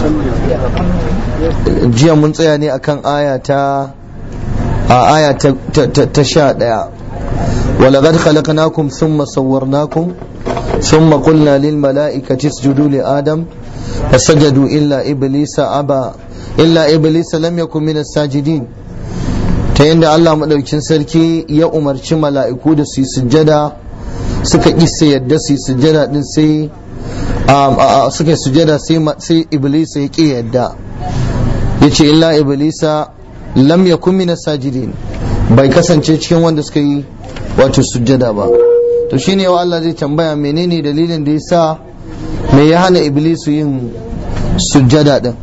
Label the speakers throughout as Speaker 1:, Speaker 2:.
Speaker 1: jiya mun tsaya ne akan aya ta a aya ta sha ɗaya ولقد خلقناكم ثم صورناكم ثم قلنا للملائكة اسجدوا لآدم فسجدوا إلا إبليس أبى إلا إبليس لم يكن من الساجدين ta yadda Allah maɗaukin sarki ya umarci mala'iku da su yi sujjada suka isa yadda su yi sujjada din sai suka yi sujjada sai iblis ya ƙi yadda ya ce illa iblisa lam yakun min sajidin bai kasance cikin wanda suka yi wato sujjada ba to shine wa Allah zai tambaya menene dalilin da yasa me ya hana iblisu yin sujjada din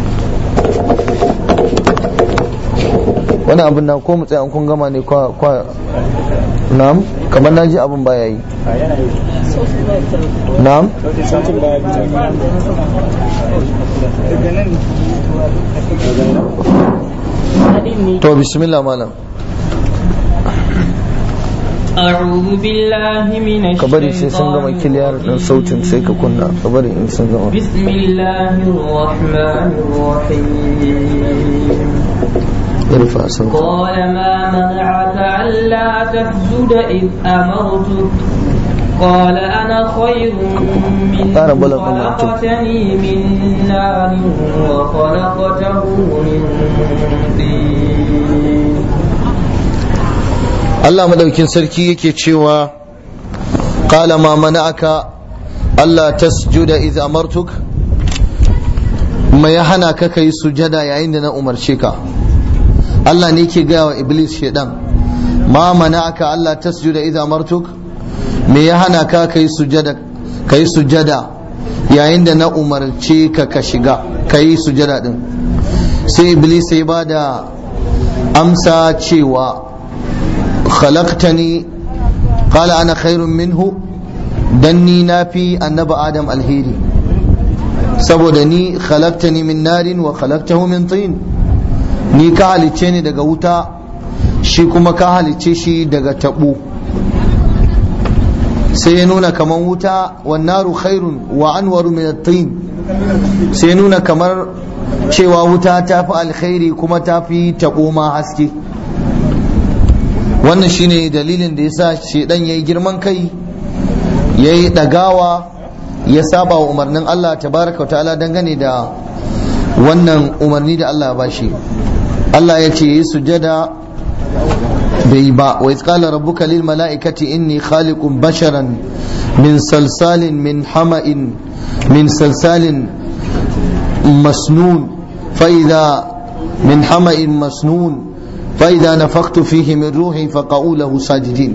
Speaker 1: wani abin na ko mu tsaya kun gama ne kwa kwa na'am kamar naji abin baya yi na'am to bismillah malam
Speaker 2: أعوذ بالله من
Speaker 1: kabari sai sun gama
Speaker 2: الشيطان
Speaker 1: kiliyar din sautin sai ka kunna kabari in sun gama
Speaker 2: بسم الله الرحمن الرحيم
Speaker 1: irfa sautin
Speaker 2: قال ما منعك ألا تسجد إذ أمرتك قال أنا خير منه
Speaker 1: أنا بلغ ما أنتم.
Speaker 2: خلقتني من نار وخلقته من طين
Speaker 1: Allah madaukin sarki yake cewa qala ma mana'aka Allah tasjuda idh amartuk ma ya hana ka kai sujada yayin da na umarce ka Allah ne yake gaya wa iblis shedan ma mana'aka Allah tasjuda idh amartuk me ya hana ka kai sujada kai sujada yayin da na umarce ka ka shiga kai sujada din sai iblis ya bada amsa cewa خلقتني قال أنا خير منه دني نافي النبى آدم الهيري سبودني خلقتني من نار وخلقته من طين ni ka halicce ni daga wuta shi kuma ka halicce shi daga taɓo sai ya nuna kamar wuta wannaru khairun wa anwaru min at-tin sai ya nuna kamar cewa wuta ta fi alkhairi kuma ta fi taɓo ma haske wannan shine dalilin da yasa shedan yayi girman kai yayi dagawa ya saba wa umarnin Allah tabaraka ta'ala dangane da wannan umarni da Allah ya bashi Allah ya ce yi sujada bai ba wa qala rabbuka lil mala'ikati inni khaliqun basharan min salsalin min hama'in min salsalin masnun fa idha min hama'in masnun فإذا نفخت فيه من روحي فقعوا له ساجدين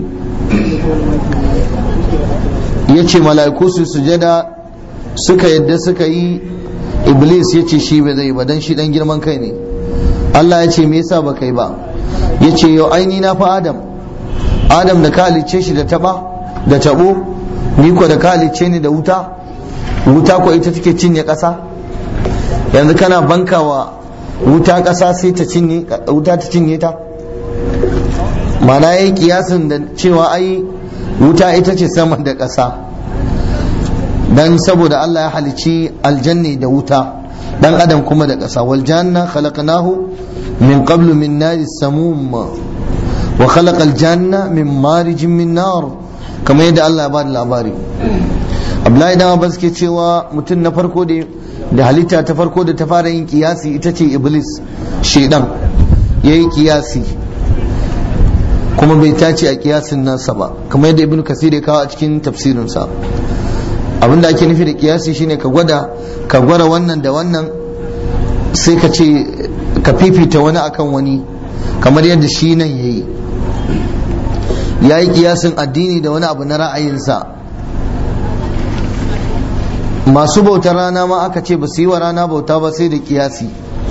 Speaker 1: yace mala'iku su sujada suka yadda suka yi iblis ya ce shi ba zai ba dan shi dan girman kai ne Allah ya ce me yasa ba kai ba ya ce yau aini na fa adam adam da ka halicce shi da taba da tabo ni ko da ka halicce ni da wuta wuta ko ita take cinye ƙasa yanzu kana bankawa wuta ƙasa sai ta cinye wuta ta cinye ta mana yayi kiyasin da cewa ai wuta ita ce sama da ƙasa dan saboda Allah ya halici aljanni da wuta dan adam kuma da ƙasa wal janna khalaqnahu min qablu min nari samum wa khalaqa al janna min marijin min nar kamar yadda Allah ya bada labari Abdullahi dan Abbas ke cewa mutum na farko da da halitta ta farko da ta fara yin kiyasi ita ce iblis shedan yayi kiyasi kuma bai tace a kiyasin nasa ba kamar yadda ibnu kasir ya kawo a cikin tafsirinsa abinda ake nufi da kiyasi shine ka gwada ka gwara wannan da wannan sai ka ce ka fifita wani akan wani kamar yadda shi nan yayi ya yi kiyasin addini da wani abu na ra'ayinsa masu bautar rana ma aka ce ba su yi wa rana bauta ba sai da kiyasi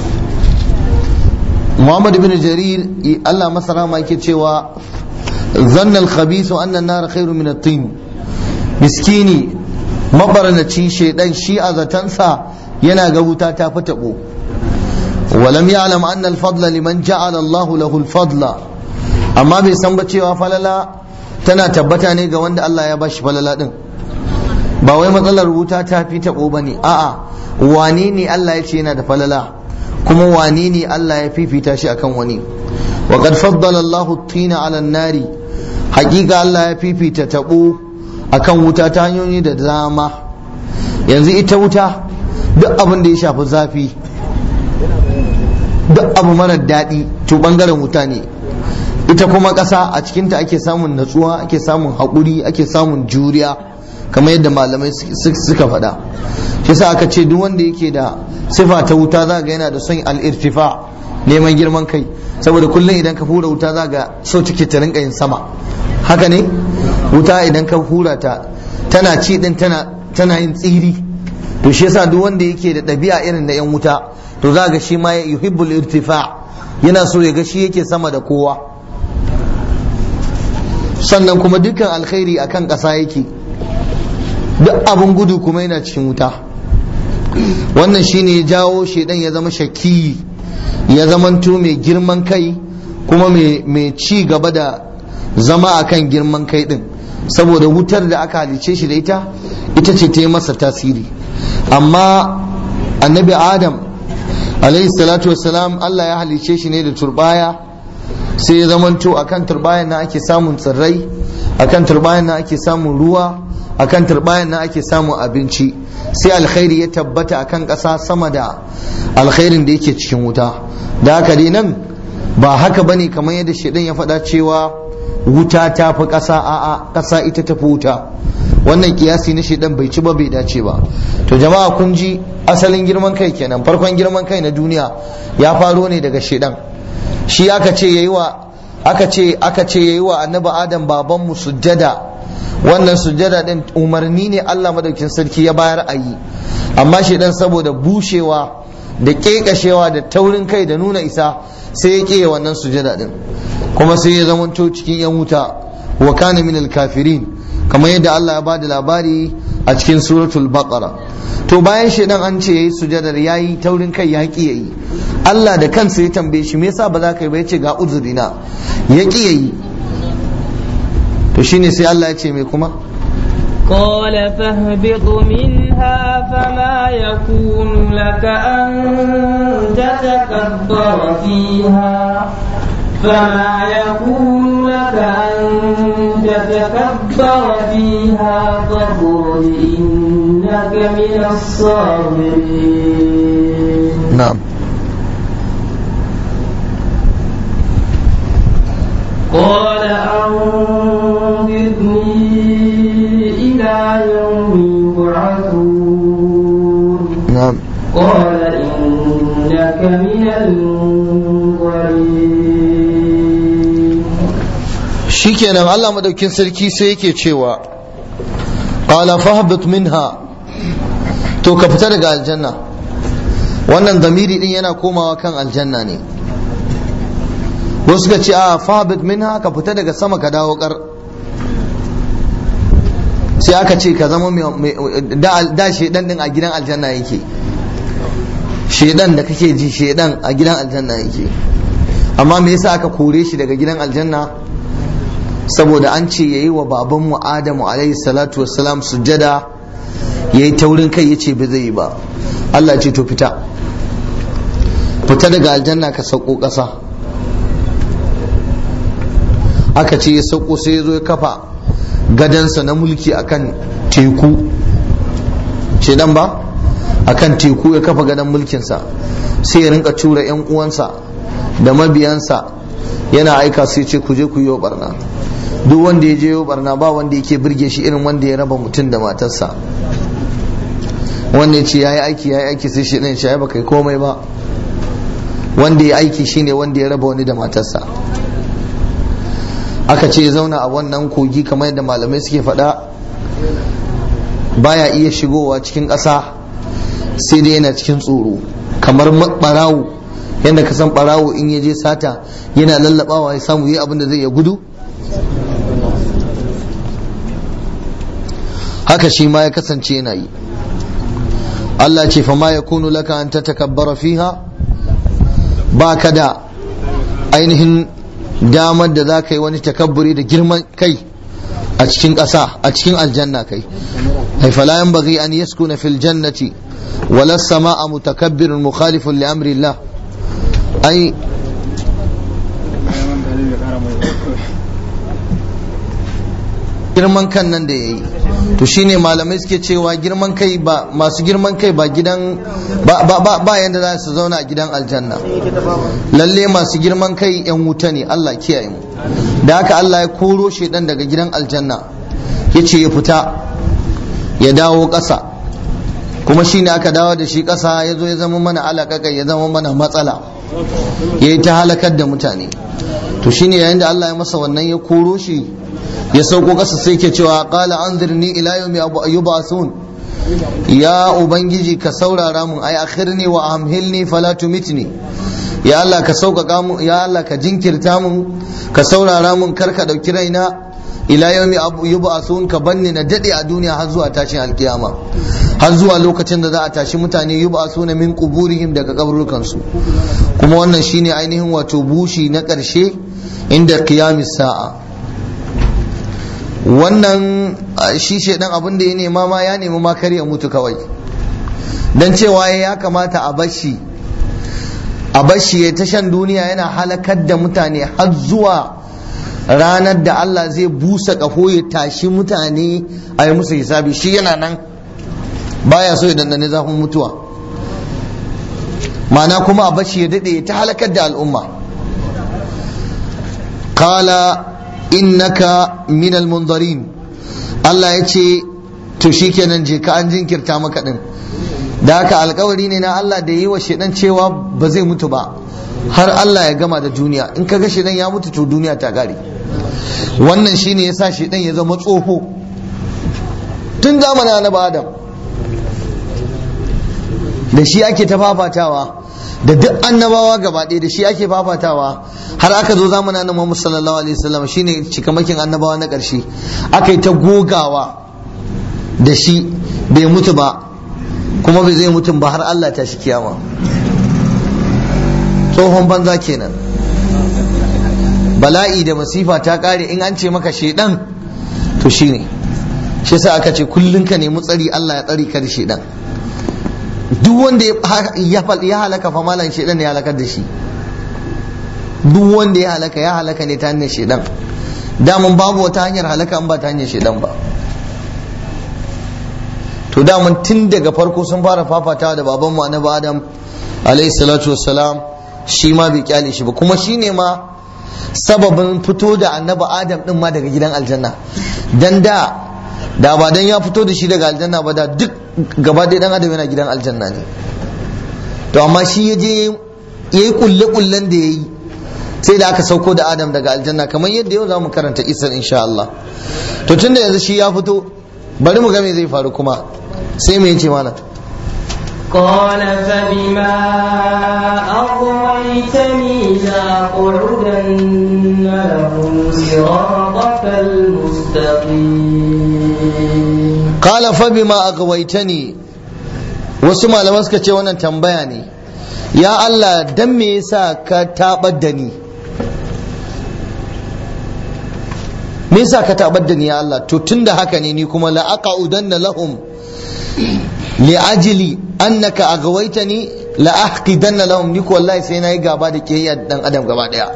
Speaker 1: muhammad bin jarir allah masara ma yake cewa zanna al-khabisu anna an-nar khairu min at-tin miskini mabarnaci shaidan shi a zatansa yana ga wuta ta fi tabo ولم يعلم أن الفضل لمن جعل الله له الفضل amma bai san ba cewa falala tana tabbata ne ga wanda Allah ya bashi falala din ba wai matsalar wuta ta fi taɓo ba ne a'a wane ne Allah ya ce yana da falala kuma wane ne Allah ya fifita shi akan wani wa qad faddala Allahu tina ala nari hakika Allah ya fifita taɓo akan wuta ta hanyoyi da dama yanzu ita wuta duk abin da ya shafi zafi duk abu mara daɗi to ɓangaren wuta ne ita kuma ƙasa a cikinta ake samun natsuwa ake samun haƙuri ake samun juriya kamar yadda malamai suka faɗa shi sa aka ce duk wanda yake da sifa ta wuta za ga yana da son al'irtifa neman girman kai saboda kullum idan ka hura wuta za ga so take ta rinka yin sama haka ne wuta idan ka hura ta tana ci din tana tana yin tsiri to shi yasa duk wanda yake da ɗabi'a irin da yan wuta to za ga shi ma yuhibbul irtifa yana so ya ga shi yake sama da kowa sannan kuma dukkan alkhairi akan ƙasa yake duk abin gudu kuma yana cikin wuta wannan shine ya jawo shedan ya zama shakki ya zamanto mai girman kai kuma mai ci gaba da zama akan girman kai din saboda wutar da aka halice shi da ita ita ce ta yi masa tasiri amma annabi adam alaihi salatu wassalam Allah ya halice shi ne da turbaya sai ya zamanto akan turbayan na ake samun tsirrai akan turbayan na ake samun ruwa akan turbayan na ake samun abinci sai alkhairi ya tabbata akan ƙasa sama da alkhairin da yake cikin wuta da haka dai nan ba haka bane kamar yadda shedan ya faɗa cewa wuta ta fi ƙasa a'a ƙasa ita ta fi wuta wannan kiyasi na shedan bai ci ba bai dace ba to jama'a kun ji asalin girman kai kenan farkon girman kai na duniya ya faro ne daga shedan shi aka ce yayi wa aka ce aka ce yayi wa annabi adam baban mu sujjada wannan sujjada din umarni ne Allah madaukin sarki ya bayar a yi amma shedan saboda bushewa da kekashewa da taurin kai da nuna isa sai ya ƙiye wannan sujada din kuma sai ya zamanto cikin yan wuta wa kana min kafirin kamar yadda Allah ya ba da labari a cikin suratul baqara to bayan shedan an ce yayi sujadar yayi taurin kai ya ƙi yayi Allah da kansa ya tambaye shi me yasa ba za ka yi ba yace ga uzurina ya ƙi yayi to shine sai Allah ya ce me kuma
Speaker 2: قال فاهبط منها فما يكون لك أن تتكبر فيها فما يكون لك أن تتكبر فيها فاخرج إنك من الصاغرين
Speaker 1: نعم
Speaker 2: قال أنظرني إلى يوم يبعثون
Speaker 1: نعم
Speaker 2: قال إنك من المنظرين
Speaker 1: shikenan Allah madaukin sarki sai yake cewa qala fahbit minha to ka fita daga aljanna wannan zamiri din yana komawa kan aljanna ne wasu suka ce a fahbit minha ka fita daga sama ka dawo kar sai aka ce ka zama mai da shedan din a gidan aljanna yake shedan da kake ji shedan a gidan aljanna yake amma me yasa aka kore shi daga gidan aljanna saboda an ce yayi wa babanmu Adamu alaihi salatu wassalam sujjada yayi taurin kai yace ba zai yi ba Allah ce to fita fita daga aljanna ka sauko ƙasa aka ce ya sauko sai ya zo ya kafa gadansa na mulki akan teku ce dan ba akan teku ya kafa gadan mulkinsa sai ya rinka tura 'yan uwansa da mabiyansa yana aika su ce ku je ku yi barna duk wanda ya je yi barna ba wanda yake birge shi irin wanda ya raba mutum da matarsa wanda ya ce ya yi aiki ya yi aiki sai shi ɗin shi ba kai komai ba wanda ya aiki shine wanda ya raba wani da matarsa aka ce zauna a wannan kogi kamar yadda malamai suke faɗa baya iya shigowa cikin ƙasa sai dai yana cikin tsoro kamar ɓarawo yadda ka san ɓarawo in ya je sata yana lallabawa ya samu yi abin da zai ya gudu haka shi ma ya kasance yana yi Allah ce fama ya kunu laka an ta takabbara fiha ba ka da ainihin damar da za ka yi wani takabburi da girman kai a cikin ƙasa a cikin aljanna kai ai fala yanbaghi an yaskuna fil jannati wala samaa mutakabbirun mukhalifun li amri Allah ai girman kan nan da yayi to shine malamai suke cewa girman kai ba masu girman kai ba gidan ba ba ba yanda za su zauna a gidan aljanna lalle masu girman kai yan wuta ne Allah kiyaye mu da haka Allah ya koro shedan daga gidan aljanna yace ya fita ya dawo ƙasa kuma shine aka dawo da shi ƙasa ya zo ya zama mana alaƙaƙa ya zama mana matsala ya yi ta halakar da mutane to shine yayin da Allah ya masa wannan ya koro shi ya sauko ƙasa sai ke cewa qala anzirni ila yawmi yub'athun ya ubangiji ka saurara mun ai akhirni wa amhilni fala tumitni ya Allah ka sauƙaƙa mun ya Allah ka jinkirta mun ka saurara mun kar ka ɗauki raina ila yawmi yub'athun ka banni na dade a duniya har zuwa tashin alkiyama har zuwa lokacin da za a tashi mutane yub'athuna min quburihim daga kaburukan su kuma wannan shine ainihin wato bushi na ƙarshe inda qiyamis sa'a wannan shi shedan abin da ya nema ma ya nemi ma kar ya mutu kawai dan cewa ya kamata a bashi a bashi ya tashan duniya yana halakar da mutane har zuwa ranar da Allah zai busa kafo ya tashi mutane a yi musu hisabi shi yana nan baya so ya dandane zafin mutuwa ma'ana kuma a bashi ya daɗe ta halakar da al'umma kala innaka minal munzarin Allah ya ce to shikenan je ka an jinkirta maka din da haka alkawari ne na Allah da yi wa shedan cewa ba zai mutu ba har Allah ya gama da duniya in kaga shedan ya mutu to duniya ta gare wannan shine yasa shedan ya zama tsoho tun zamanin annabi Adam da shi ake ta fafatawa da duk annabawa gaba ɗaya da shi ake fafatawa har aka zo zamanin annabi Muhammad sallallahu alaihi wasallam shine cikamakin annabawa na ƙarshe aka yi ta gogawa da shi bai mutu ba kuma bai zai mutum ba har Allah ta shi kiyama tsohon banza kenan bala'i da masifa ta kare in an ce maka shedan to shine shi yasa aka ce kullun ka nemi tsari Allah ya tsari ka da shedan duk wanda ya halaka fa malan shedan ya halakar da shi duk wanda ya halaka ya halaka ne ta hanyar shedan damun babu wata hanyar halaka in ba ta hanyar shedan ba to damun tun daga farko sun fara fafatawa da babanmu annabi adam alayhi salatu wassalam shi ma bai kyale shi ba kuma shi ne ma sababin fito da annabi adam din ma daga gidan aljanna dan da da ba dan ya fito da shi daga aljanna ba da duk gaba ɗaya dan adam yana gidan aljanna ne to amma shi ya je yayi kulle kullen da yayi sai da aka sauko da adam daga aljanna kamar yadda yau za mu karanta isar insha Allah to tunda yanzu shi ya fito bari mu ga me zai faru kuma sai me yace mana
Speaker 2: قال فبما أغويتني لأقعدن لهم صراطك المستقيم
Speaker 1: قال فبما أغويتني wasu malaman suka ce wannan tambaya ne ya Allah dan me yasa ka tabar da ni me yasa ka tabar da ni ya Allah to tunda haka ne ni kuma la aqudanna lahum li ajli annaka aghwaytani la ahqidanna lahum ni ko wallahi sai nayi gaba da kiyayya dan adam gaba daya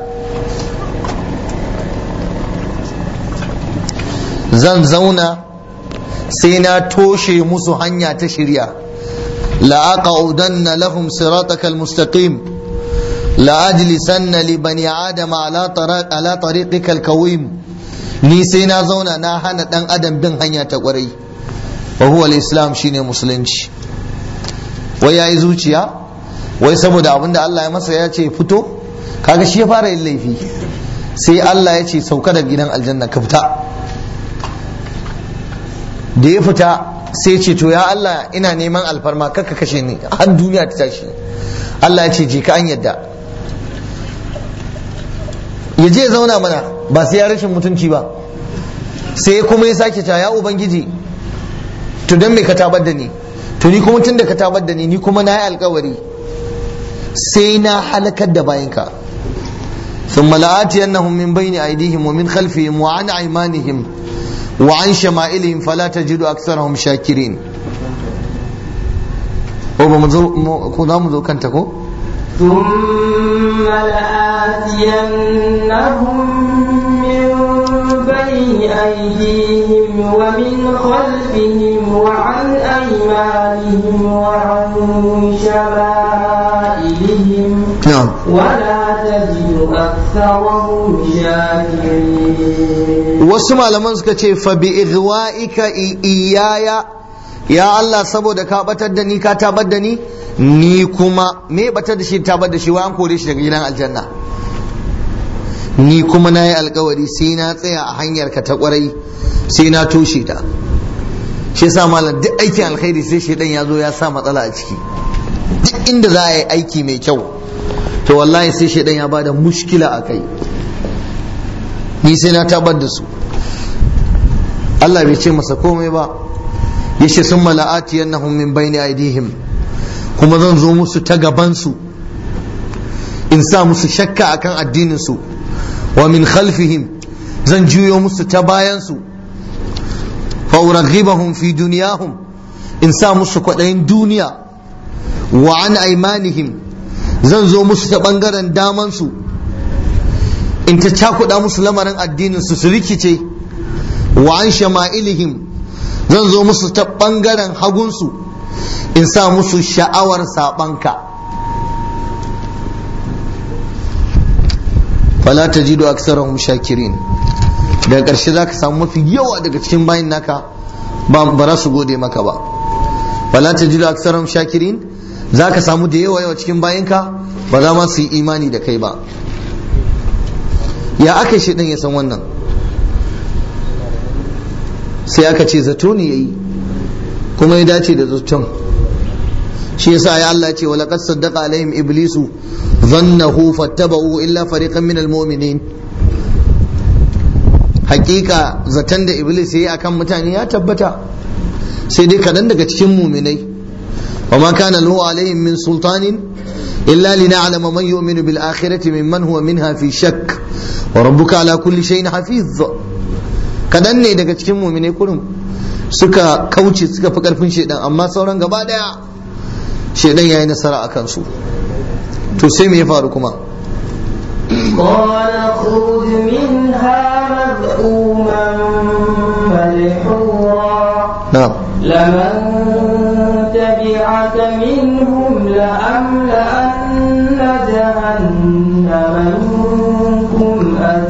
Speaker 1: zan zauna sai na toshe musu hanya ta shirya la aqudanna lahum siratakal mustaqim la ajlisanna li bani adama ala tariq ala tariqikal qawim ni sai na zauna na hana dan adam bin hanya ta kwarai wa huwa al-islam shine musulunci wai yayi zuciya wai saboda abinda Allah ya masa ya ce fito kaga shi ya fara yin laifi sai Allah ya ce sauka daga gidan aljanna ka fita da ya fita sai ce to ya Allah ina neman alfarma kakka kashe ni har duniya ta tashi Allah ya ce je ka an yadda ya je zauna mana ba sai ya rashin mutunci ba sai kuma ya sake ta ya ubangiji to don me ka tabar da ni to ni kuma tun da ka tabar da ni ni kuma na yi alkawari sai na halakar da bayanka ثم لآتينهم من بين أيديهم ومن خلفهم وعن أيمانهم wa an shama'ilihim fala tajidu aktharahum shakirin o ba mu zo ko za mu zo kanta ko
Speaker 2: ثم لآتينهم من بين أيديهم ومن خلفهم وعن أيمانهم وعن شمائلهم
Speaker 1: na'am
Speaker 2: ولا تجد أكثرهم شاكرين
Speaker 1: wasu malaman suka ce fa bi igwa'ika i- iyaya ya Allah saboda ka batar da ni ka tabar da ni ni kuma me batar da shi tabar da shi wa an kore shi daga gidan aljanna ni kuma na yi alkawari sai na tsaya a hanyar ka ta kwarai sai na toshe ta shi yasa malam duk aikin alkhairi sai shedan ya zo ya sa matsala a ciki duk inda za a yi aiki mai kyau to wallahi sai shedan ya bada mushkila a kai ni sai na tabar da su Allah bai ce masa komai ba yace sun mala'ati yannahum min bayni aidihim kuma zan zo musu ta gaban su in sa musu shakka akan addinin su wa min khalfihim zan juyo musu ta bayan su fa uraghibahum fi dunyahum in sa musu kwaɗayin duniya wa an aimanihim zan zo musu ta ɓangaren daman su in ta cakuɗa musu lamarin addinin su su rikice wa an shama'ilihim zan zo musu ta ɓangaren hagunsu in sa musu sha'awar saɓanka fala ta jido aksarahum shakirin daga ƙarshe za ka samu mafi yawa daga cikin bayin naka ba za su gode maka ba fala ta jido aksarahum shakirin za ka samu da yawa yawa cikin bayinka ba za ma su yi imani da kai ba ya aka shi ya san wannan sai aka ce zato ne yayi kuma ya dace da zaton shi yasa ya Allah ce wala qad saddaqa alaihim iblisu dhannahu fattaba'u illa fariqan min almu'minin hakika zaton da iblis yayi akan mutane ya tabbata sai dai kadan daga cikin muminai وما كان له عليهم من سلطان إلا لنعلم من يؤمن بالآخرة ممن هو منها في شك وربك على كل شيء حفيظ kadan ne daga cikin muminai kurum suka kauce suka fi karfin shedan amma sauran gaba daya shedan yayi nasara akan su to sai me ya faru kuma
Speaker 2: قال اخرج منها مذءوما مدحورا
Speaker 1: na'am
Speaker 2: لمن تبعك منهم لأملأن جهنم منكم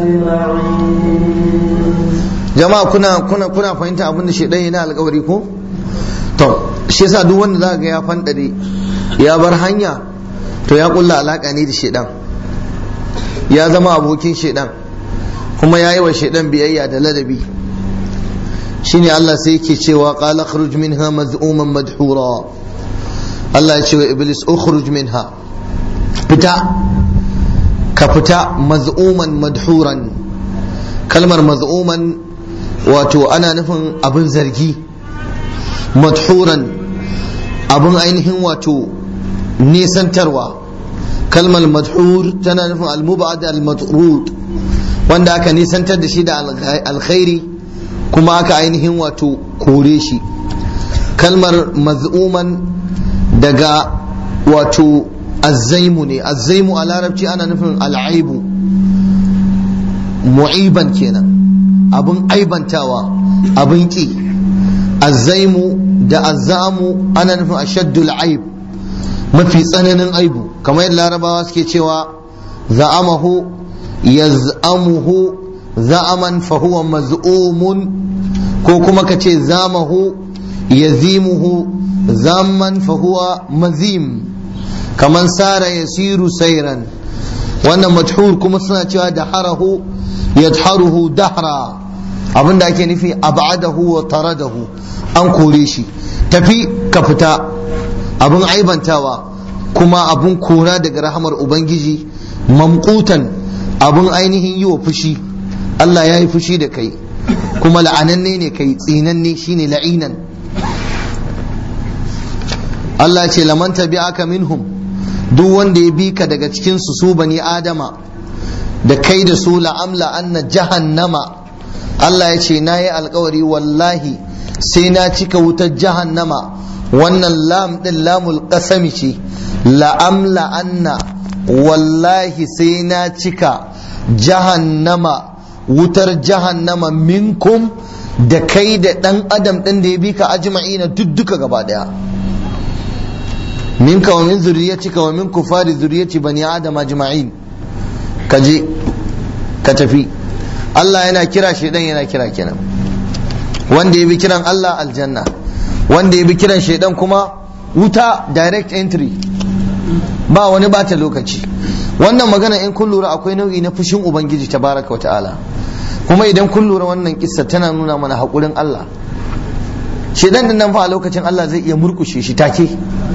Speaker 2: أجمعين
Speaker 1: jama'a kuna kuna kuna fahimta abin da shedan yana alƙawari ko to shi yasa duk wanda zaka ga ya fandare ya bar hanya to ya kulla alaka ne da shedan ya zama abokin shedan kuma ya yi wa shedan biyayya da ladabi shine Allah sai yake cewa qala khruj minha maz'uman madhura Allah ya ce wa iblis ukhruj minha fita ka fita maz'uman madhuran kalmar maz'uman wato ana nufin abin zargi madhuran abin ainihin wato nisantarwa kalmar madhur tana nufin al-mubad al-matrud wanda aka nisantar da shi da alkhairi kuma aka ainihin wato kore shi kalmar maz'uman daga wato azzaimu ne azzaimu a larabci ana nufin al'aibu mu'iban kenan abin aibantawa abin ki azzaimu da azzamu ana nufin ashaddul aib mafi tsananin aibu kamar yadda larabawa suke cewa za'amahu yaz'amuhu za'aman fahuwa maz'umun ko kuma ka ce zamahu yazimuhu zaman fahuwa mazim kaman sara yasiru sairan wannan majhur kuma suna cewa da harahu yadharuhu dahra abinda ake nufi ab'adahu wa taradahu an kore shi tafi ka fita abin aibantawa kuma abin kora daga rahamar ubangiji mamkutan abin ainihin yi wa fushi Allah ya yi fushi da kai kuma la'ananne ne kai tsinanne shine la'inan Allah ce laman tabi'aka minhum duk wanda ya bi ka daga cikin su su bani adama da kai da su la'amla anna jahannama Allah ya ce na yi alkawari wallahi sai na cika wutar jahannama wannan lam din lamul qasami ce la'amla anna wallahi sai na cika jahannama wutar jahannama minkum da kai da dan adam din da ya bi ka ajma'ina duk duka gaba daya minka wa min zurriyatika wa min kufari zurriyati bani adam ajma'in kaje ka tafi Allah yana kira shaidan yana kira kenan wanda ya bi kiran Allah aljanna wanda ya bi kiran shaidan kuma wuta direct entry ba wani bata lokaci wannan magana in kun lura akwai nau'i na fushin ubangiji tabaraka wa ta'ala kuma idan kun lura wannan kissa tana nuna mana haƙurin Allah shaidan din nan fa a lokacin Allah zai iya murkushe shi take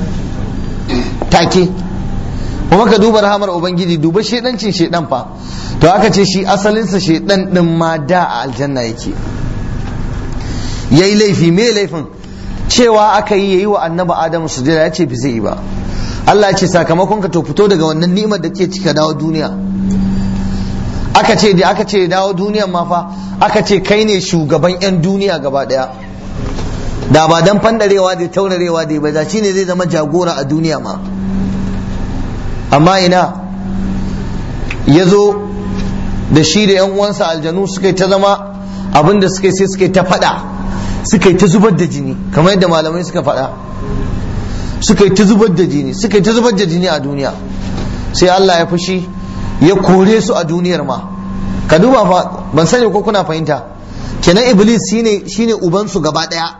Speaker 1: take kuma ka duba rahamar ubangiji duba shedancin shedan fa to aka ce shi asalinsa shedan din ma da a aljanna yake yayi laifi me laifin cewa aka yi yayi wa annabi adamu sujada ya ce bi zai yi ba Allah ya ce sakamakon ka to fito daga wannan ni'imar da ke cika dawo duniya aka ce da aka ce dawo duniyan ma fa aka ce kai ne shugaban yan duniya gaba daya da ba dan fandarewa da taurarewa da ba da shine zai zama jagora a duniya ma amma ina ya zo da shi da 'yan uwansa aljanu suka yi ta zama abinda suka yi sai suka yi ta fada suka yi ta zubar da jini kamar yadda malamai suka fada suka yi ta zubar da jini suka yi ta zubar da jini a duniya sai Allah ya fushi ya kore su a duniyar ma ka duba fa ban sani ko kuna fahimta kenan iblis shine shine ubansu gaba daya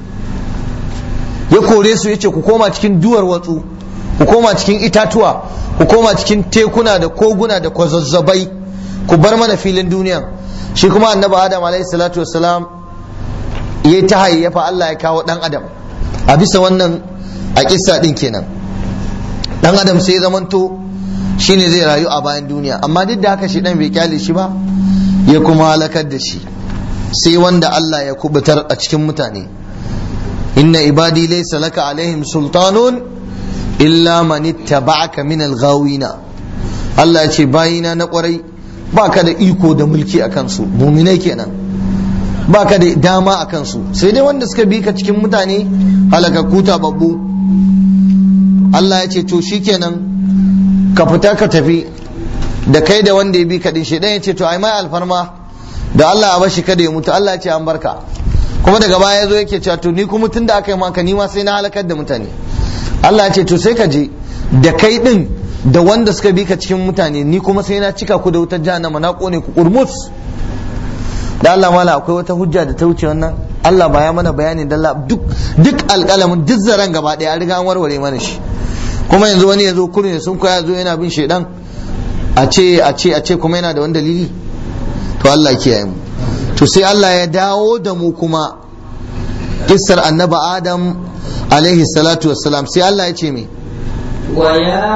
Speaker 1: ya kore su yace ku koma cikin duwar watsu ku koma cikin itatuwa ku koma cikin tekuna da koguna da kwazazzabai ku bar mana filin duniya shi kuma annabi adam alaihi salatu wassalam ya ta hayyafa Allah ya kawo dan adam a bisa wannan a kissa din kenan dan adam sai ya zamanto shine zai rayu a bayan duniya amma duk da haka shi dan bai kyale shi ba ya kuma halakar da shi sai wanda Allah ya kubutar a cikin mutane inna ibadi laysa laka alaihim sultanun illa man ittaba'aka min al-ghawina Allah ya ce bayina na kwarai baka da iko da mulki a kansu muminai kenan baka da dama a kansu sai dai wanda suka bi ka cikin mutane halakakku babbu Allah ya ce to shikenan ka fita ka tafi da kai da wanda ya bi ka din shi ya ce to ai mai alfarma da Allah a bashi kada ya mutu Allah ya ce an barka kuma daga baya ya zo yake cewa to ni kuma tun da aka yi maka ni ma sai na halakar da mutane Allah ya ce to sai ka je da kai din da wanda suka bi ka cikin mutane ni kuma sai na cika ku da wutar jahannama na kone ku kurmus da Allah mala akwai wata hujja da ta wuce wannan Allah ba ya mana bayani da duk duk alƙalamin duk zaren gaba ɗaya an riga an warware mana shi kuma yanzu wani ya zo kurin sun koya zo yana bin shaidan a ce a ce a ce kuma yana da wani dalili to Allah kiyaye mu to sai Allah ya dawo da mu kuma kissar annabi Adam alaihi salatu wassalam sai Allah ya ce me
Speaker 2: ويا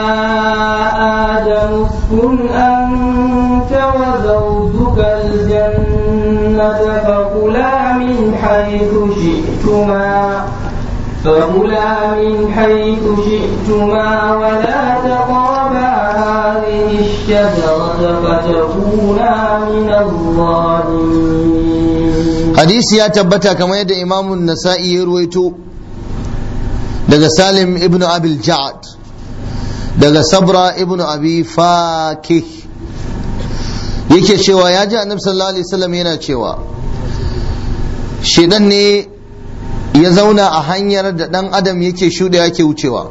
Speaker 2: آدم اسكن أنت وزوجك الجنة فكلا من حيث شئتما فكلا من حيث شئتما ولا تقربا هذه الشجرة فتكونا من الظالمين
Speaker 1: حديث يا تبتا كما يد إمام النسائي يرويته daga salim ibn abil ja'ad daga sabra ibn abi fakih yake cewa ya ji annabi sallallahu alaihi wasallam yana cewa shedan ne ya zauna a hanyar da dan adam yake shuɗe yake wucewa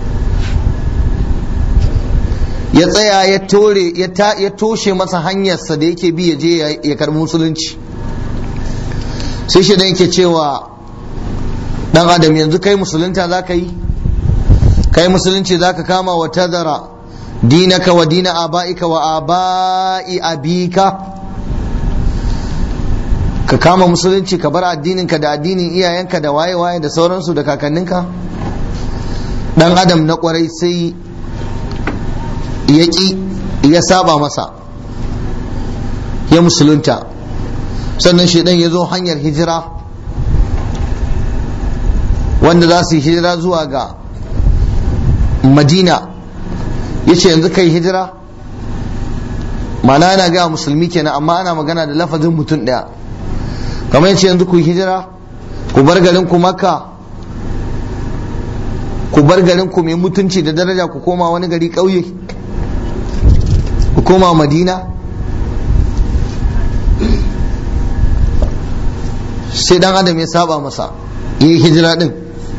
Speaker 1: ya tsaya ya tore ya toshe masa hanyarsa da yake bi ya je ya karbi musulunci sai shedan yake cewa dan adam yanzu kai musulunta za ka yi kai musulunci za ka kama wa tazara dinaka wa dina aba'ika wa aba'i abika ka kama musulunci ka bar addininka da addinin iyayenka da waye-waye da sauransu da kakanninka dan adam na kwarai sai ya ƙi ya saba masa ya musulunta sannan shaidan ya zo hanyar hijira wanda za su yi hijira zuwa ga madina ya ce yanzu kai hijira ma'ana yana gaya musulmi kenan amma ana magana da lafazin mutum ɗaya kamar yace yanzu ku hijira ku bar garin ku makka ku bar garin ku mai mutunci da daraja ku koma wani gari ƙauye ku koma madina sai dan adam ya saba masa yi hijira din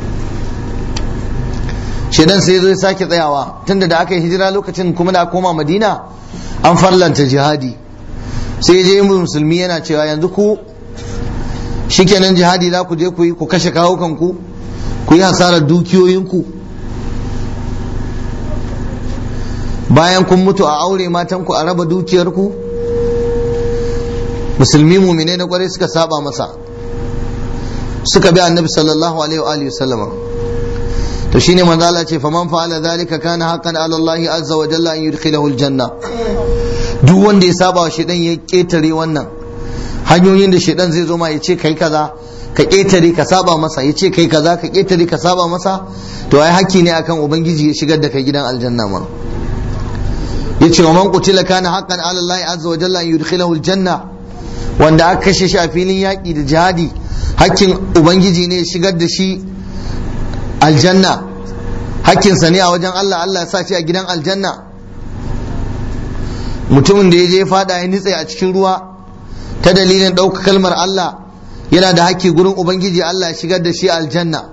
Speaker 1: shedan sai zo ya sake tsayawa tunda da aka yi hijira lokacin kuma da koma madina an farlanta jihadi sai je musulmi yana cewa yanzu ku shikenan jihadi za ku je ku yi ku kashe kawukanku ku yi hasarar dukiyoyinku bayan kun mutu a aure matanku a raba dukiyarku musulmi mumine na kwarai suka saba masa suka bi annabi sallallahu alaihi wa alihi sallama to shine manzo Allah ce faman fa'ala dhalika kana haqqan ala Allah azza wa jalla an yudkhilahu aljanna duk wanda ya saba wa shedan ya ketare wannan hanyoyin da shedan zai zo ma ya ce kai kaza ka ketare ka saba masa ya ce kai kaza ka ketare ka saba masa to ai hakki ne akan ubangiji ya shigar da kai gidan aljanna ma yace wa man qutila kana haqqan ala Allah azza wa jalla an yudkhilahu aljanna wanda aka kashe shi a filin yaƙi da jihadi hakkin ubangiji ne ya shigar da shi aljanna hakkinsa ne a wajen Allah Allah ya sa shi a gidan aljanna mutumin da ya je fada ya nitse a cikin ruwa ta dalilin ɗauka kalmar Allah yana da hakki gurin ubangiji Allah ya shigar da shi aljanna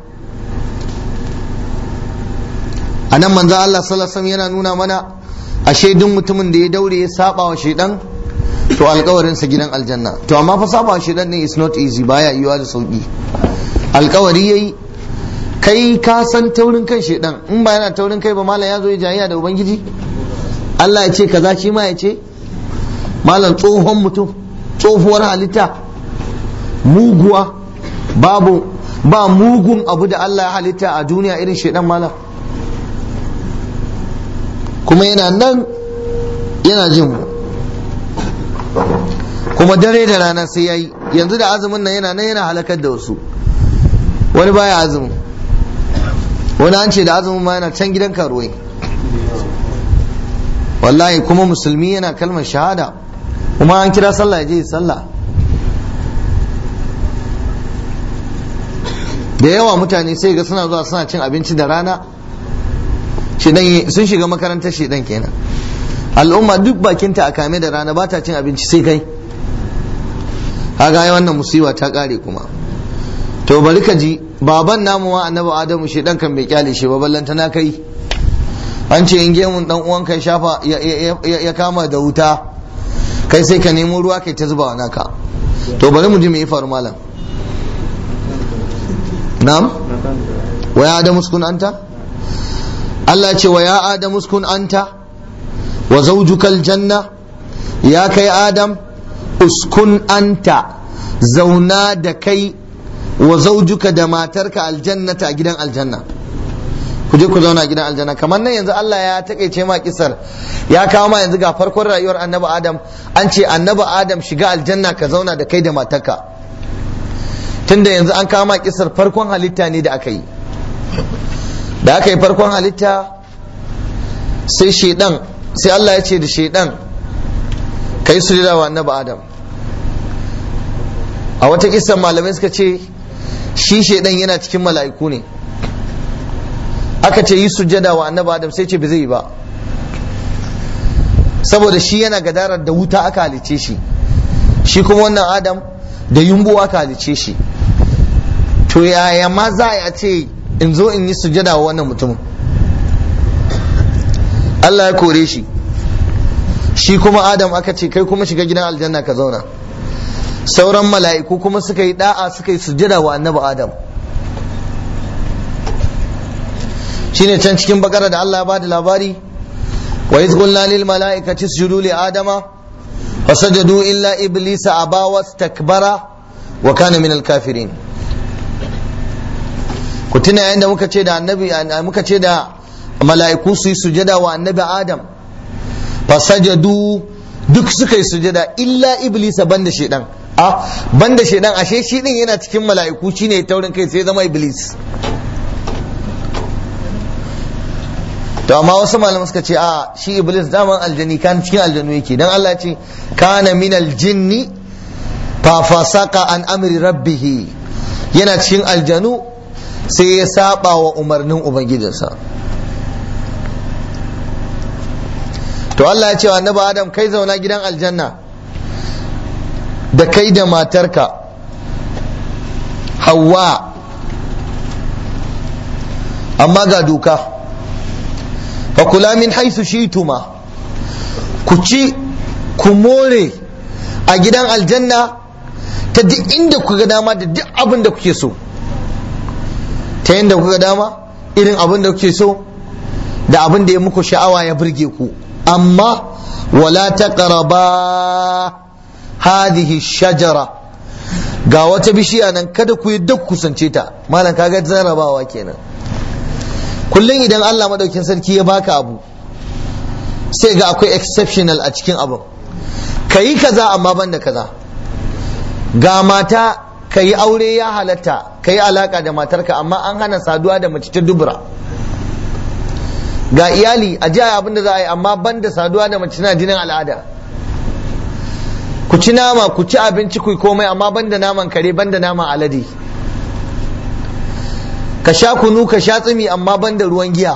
Speaker 1: a nan manzo Allah sallallahu alaihi yana nuna mana ashe duk mutumin da ya daure ya saba wa shaidan to alkawarinsa gidan aljanna to amma fa saba wa shaidan ne is not easy baya yiwa da sauki alkawari yayi kai ka san taurin kan shaidan in ba yana taurin kai ba malam ya zo ya jayayya da ubangiji Allah ya ce kaza shi ma ya ce malam tsohon mutum tsohuwar halitta muguwa babu ba mugun abu da Allah ya halitta a duniya irin shaidan malam kuma yana nan yana jin mu kuma dare da rana sai yayi yanzu da azumin nan yana nan yana halakar da wasu wani baya azumin wani an ce da azumin ma yana can gidan karuwai wallahi kuma musulmi yana kalmar shahada kuma an kira sallah ya je sallah da yawa mutane sai ga suna zuwa suna cin abinci da rana sun shiga makarantar shedan kenan al'umma duk bakinta a kame da rana ba ta cin abinci sai kai kaga ai wannan musiba ta kare kuma to bari ka ji baban namu wa annabi adamu shedan kan bai kyale shi ba ballanta na kai an ce in gemun dan uwan kai shafa ya kama da wuta kai sai ka nemo ruwa kai ta zuba wa naka to bari mu ji me ya faru malam na'am wa ya adamu uskun anta Allah ce wa ya adamu uskun anta wa zawjukal janna ya kai adam uskun anta zauna da kai wa zaujuka da matarka aljannata a gidan aljanna ku je ku zauna a gidan aljanna kamar nan yanzu Allah ya takeice ma kisar ya kawo ma yanzu ga farkon rayuwar annabi adam an ce annabi adam shiga aljanna ka zauna da kai da matarka tunda yanzu an kawo ma kisar farkon halitta ne da aka yi da aka yi farkon halitta sai shedan sai Allah ya ce da shedan kai su wa annabi adam a wata kisan malamai suka ce shi shedan yana cikin mala'iku ne aka ce yi sujjada wa annabi adam sai ce ba zai yi ba saboda shi yana gadarar da wuta aka halice shi shi kuma wannan adam da yumbu aka halice shi to yaya ma za a ce in zo in yi sujjada wa wannan mutumin Allah ya kore shi shi kuma adam aka ce kai kuma shiga gidan aljanna ka zauna sauran mala'iku kuma suka yi da'a suka yi sujjada wa annabi adam shine can cikin bakara da Allah ya bada labari wa iz qulna lil mala'ikati isjudu li adama fasajadu illa iblisa aba wastakbara wa kana min al kafirin ku tuna yayin da muka ce da annabi muka ce da mala'iku su yi sujada wa annabi adam fasajadu duk suka yi sujada illa iblisa banda shedan a banda shedan ashe shi din yana cikin mala'iku shine taurin kai sai zama iblis to amma wasu malaman suka ce a shi iblis daman aljani kan cikin aljanu yake dan Allah ce kana min aljinni fa fasaka an amri rabbih yana cikin aljanu sai ya saba wa umarnin ubangijinsa to Allah ya ce wa annabi Adam kai zauna gidan aljanna da kai da matarka Hawwa amma ga doka fa kula min haisu shituma ku ci ku more a gidan aljanna ta duk inda ku ga dama da duk abin da kuke so ta yadda kuka dama irin abin da kuke so da abin da ya muku sha'awa ya burge ku amma wala taqraba hadhihi shajara ga wata bishiya nan kada ku yi duk kusance ta malam kaga zarabawa kenan kullum idan Allah madaukin sarki ya baka abu sai ga akwai exceptional a cikin abin kayi kaza amma banda kaza ga mata ka yi aure ya halatta ka yi alaka da matarka amma an hana saduwa da mace ta dubura ga iyali a jiya abin da za a yi amma banda saduwa da mace na jinin al'ada ku ci nama ku ci abinci ku komai amma banda naman kare banda naman alade ka sha kunu ka sha tsimi amma banda ruwan giya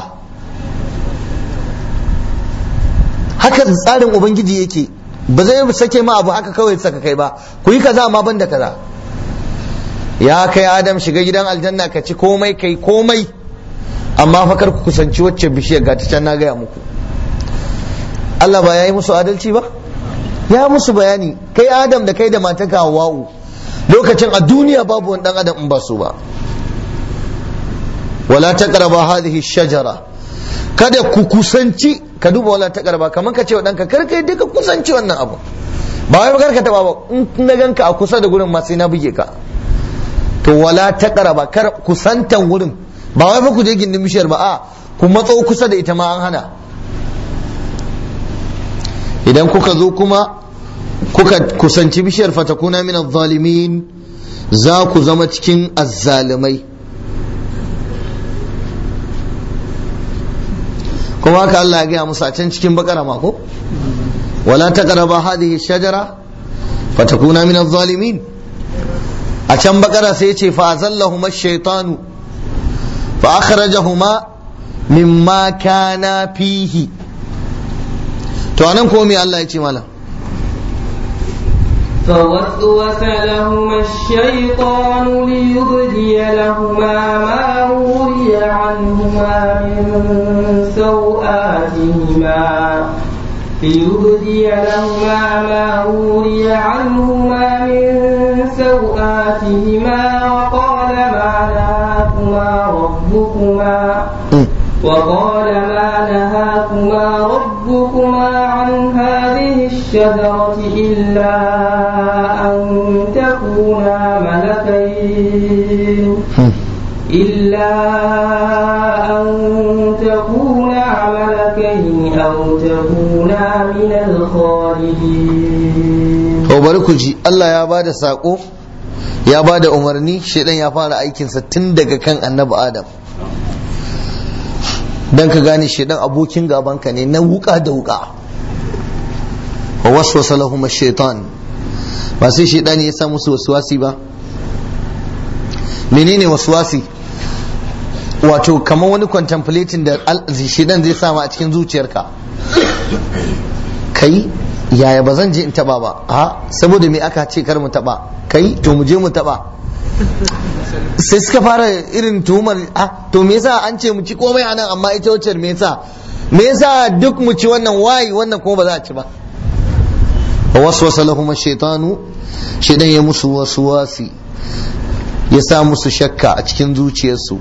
Speaker 1: haka tsarin ubangiji yake ba zai sake ma abu haka kawai saka kai ba ku yi kaza amma banda kaza ya kai adam shiga gidan aljanna ka ci komai kai komai amma fakar ku kusanci wacce bishiyar ga ta can na gaya muku Allah ba ya yi musu adalci ba ya musu bayani kai adam da kai da matanka hawa'u lokacin a duniya babu wani dan adam in ba su ba wala taqraba hadhihi shajara kada ku kusanci ka duba wala taqraba kamar ka ce wa danka kar kai duka kusanci wannan abu ba wai kar ka taba ba in na ganka a kusa da gurin ma sai na buge ka to wala taqraba kar kusantan wurin ba wai fa ku je gindin bishiyar ba a ku matso kusa da ita ma an hana idan kuka zo kuma kuka kusanci bishiyar fatakuna min zalimin za ku zama cikin azzalimai kuma haka Allah ya gaya musu a can cikin bakara mako wala taqraba hadhihi shajara fatakuna min zalimin a can bakara sai ya ce fa azallahuma ash-shaytanu fa akhrajahuma mimma kana fihi to anan ko me Allah ya ce malam
Speaker 2: فوسوس لهما الشيطان ليبدي لهما ما وري عنهما من سوآتهما ليبدي لهما ما وري عنهما من سوآتهما وقال ما نهاكما ربكما وقال ما نهاكما ربكما عن هذه الشجرة إلا أن تكونا ملكين إلا أن تكونا ملكين أو تكونا من الخالدين
Speaker 1: to bari ku ji Allah ya bada sako ya bada umarni shedan ya fara aikinsa tun daga kan annabi Adam dan ka gane shedan abokin gabanka ne na wuka da wuka wa waswasa lahum ash-shaytan ba sai shedan ya sa musu waswasi ba menene waswasi wato kamar wani contemplating da shedan zai sama a cikin zuciyarka kai yaya ba zan je in taba ba a saboda me aka ce kar mu taba kai to mu je mu taba sai suka fara irin tuhumar ah to me yasa an ce mu ci komai anan amma ita wacce me yasa me yasa duk mu ci wannan wayi wannan kuma ba za a ci ba wa waswasa lahum ash-shaytanu shaytan ya musu waswasi ya sa musu shakka a cikin zuciyarsu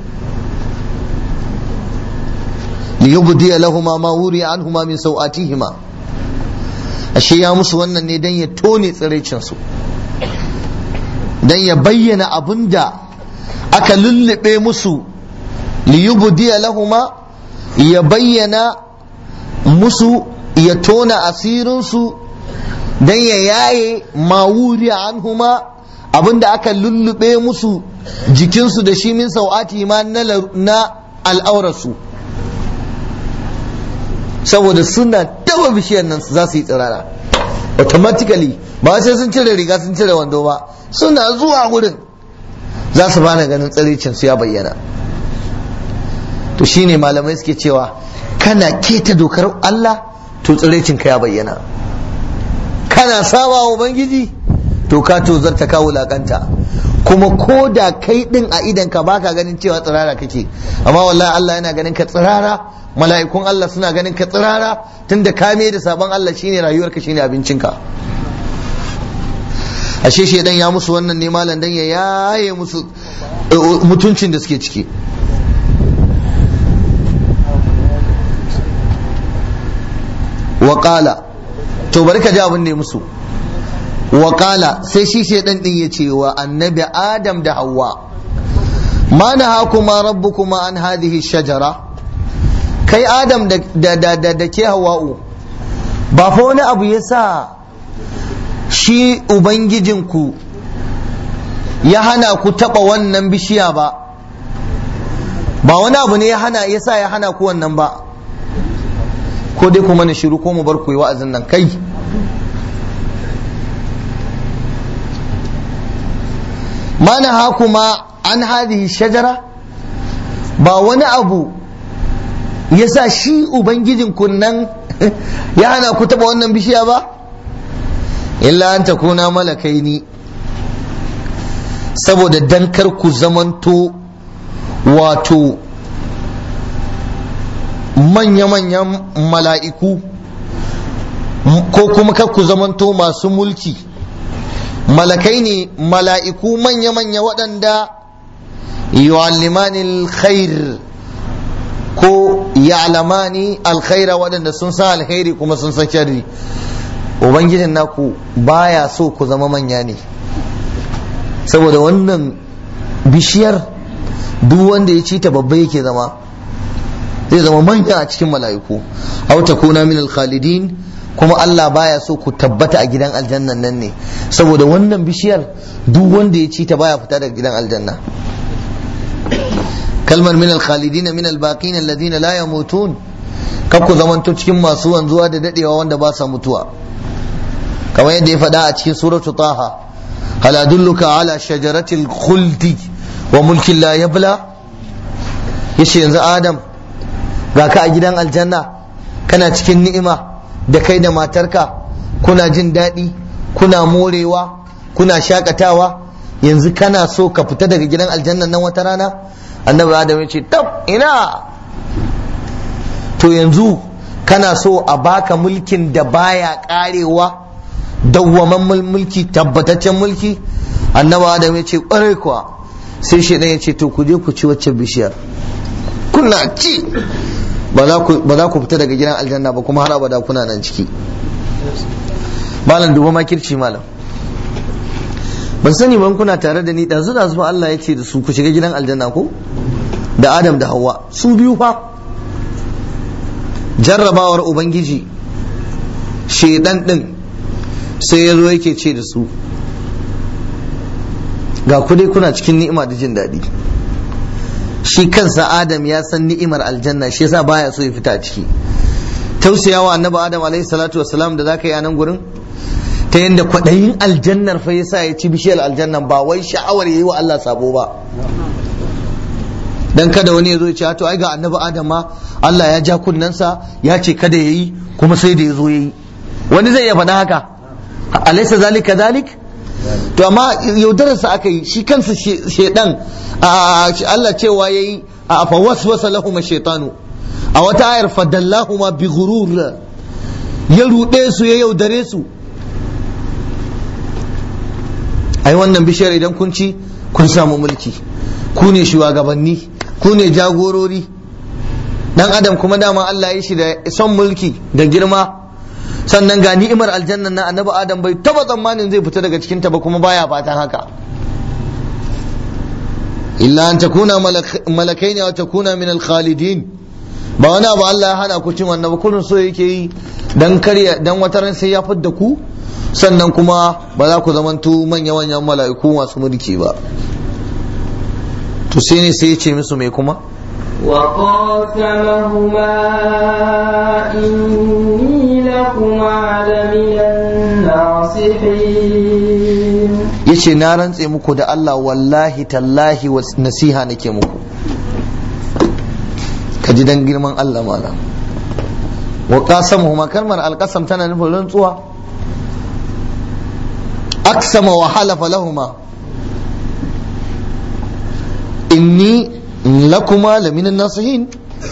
Speaker 1: liyubdi lahum ma wuri anhuma min sawatihima ashe ya musu wannan ne dan ya tone tsiraicin su dan ya bayyana abinda aka lullube musu liyubdiya lahuma ya bayyana musu ya tona asirinsu dan ya yaye mawuri anhuma abinda aka lullube musu jikinsu da shi min sau'ati ma na al'aurarsu saboda suna taba bishiyar nan za su yi tsirara automatically ba sai sun cire riga sun cire wando ba suna zuwa wurin za su bana ganin tsiricin su ya bayyana to shine malamai suke cewa kana keta dokar Allah to tsiricin ka ya bayyana kana saba wa ubangiji to ka to zarta ka wulakanta kuma ko da kai din a idan ka baka ganin cewa tsirara kake amma wallahi Allah yana ganin ka tsirara mala'ikun Allah suna ganin ka tsirara tunda ka da sabon Allah shine rayuwarka shine abincinka ashe shedan ya musu wannan ne malam dan ya yaye musu mutuncin da suke ciki waƙala to bari ka ji abin da ya musu waƙala sai shi shedan din ya ce wa annabi adam da hawa ma na hakuma rabbukuma an hadhihi shajara kai adam da da da da ke hawa'u ba fa wani abu ya sa shi ubangijinku ya hana ku taɓa wannan bishiya ba ba wani abu ne ya hana ya sa ya hana ku wannan ba ko dai kuma na shiru ko mu bar ku yi wa'azin nan kai mana hakuma an hadhihi shajara ba wani abu ya sa shi ubangijin nan ya hana ku taba wannan bishiya ba illa an ta kuna malakai ni saboda dankar ku zamanto wato manya-manyan mala'iku ko kuma kar ku zamanto masu mulki malakai ne mala'iku manya-manya waɗanda yu'allimani alkhair ko ya'lamani alkhaira waɗanda sun san alkhairi kuma sun san sharri ubangijin naku baya so ku zama manya ne saboda wannan bishiyar duk wanda ya ci ta babba yake zama zai zama manya a cikin mala'iku aw takuna min alkhalidin kuma Allah baya so ku tabbata a gidan aljannan nan ne saboda wannan bishiyar duk wanda ya ci ta baya fita daga gidan aljanna kalmar min alkhalidin min albaqin alladhina la yamutun kar ku zamanto cikin masu wanzuwa da dadewa wanda ba sa mutuwa kamar yadda ya faɗa a cikin suratu taha hal adulluka ala shajaratil khuldi wa mulkin la yabla yace yanzu adam ga ka a gidan aljanna kana cikin ni'ima da kai da matarka kuna jin daɗi kuna morewa kuna shakatawa yanzu kana so ka fita daga gidan aljannan nan wata rana annabi adam ya ce tab ina to yanzu kana so a baka mulkin da baya karewa dawwaman mulki tabbataccen mulki annabi adam ya ce kwarai kuwa sai shaidan ya ce to ku je ku ci wacce bishiyar kuna ci ba za ku fita daga gidan aljanna ba kuma har abada kuna nan ciki malam duba makirci malam ban sani ban kuna tare da ni ɗazu da zuwa Allah ya ce da su ku shiga gidan aljanna ko da Adam da Hawwa su biyu fa jarrabawar ubangiji shedan din sai ya zo yake ce da su ga ku dai kuna cikin ni'ima da jin daɗi shi kansa adam ya san ni'imar aljanna shi yasa baya so ya fita ciki tausayawa annabi adam alaihi salatu wassalam da zaka yi a nan gurin ta yadda kwaɗayin aljannar fa yasa ya ci bishiyar aljannan ba wai sha'awar yayi wa Allah sabo ba dan kada wani ya zo ya ce to ai ga annabi adam ma Allah ya ja kunnensa ya ce kada yayi kuma sai da ya zo yayi wani zai iya faɗa haka alaysa zalika zalik to amma yaudararsa aka yi shi kansa shedan Allah cewa yayi a fa waswasa lahum shaytanu a wata ayar fadallahuma bi ghurur ya rude su ya yaudare su ai wannan bishiyar idan kun ci kun samu mulki ku ne shugabanni ku ne jagorori dan adam kuma dama Allah ya shi da son mulki da girma sannan ga ni'imar aljanna na annabi adam bai taba tsammanin zai fita daga cikin ta ba kuma baya fatan haka illa an takuna malakaini wa takuna min al-khalidin ba wani abu Allah ya hana ku cin wannan ba kullun so yake yi dan karya dan wata ran sai ya fidda ku sannan kuma ba za ku zamanto manya manyan mala'iku masu mulki ba to sai ne sai ya ce musu mai kuma
Speaker 2: وقاسمهما إني لكما لمن الناصحين
Speaker 1: yace na rantse muku da Allah wallahi tallahi nasiha nake muku ka ji dan girman Allah malam wa qasamuhuma kalmar alqasam tana nufin rantsuwa aksama wa halafa lahuma inni lakuma laminan nasihin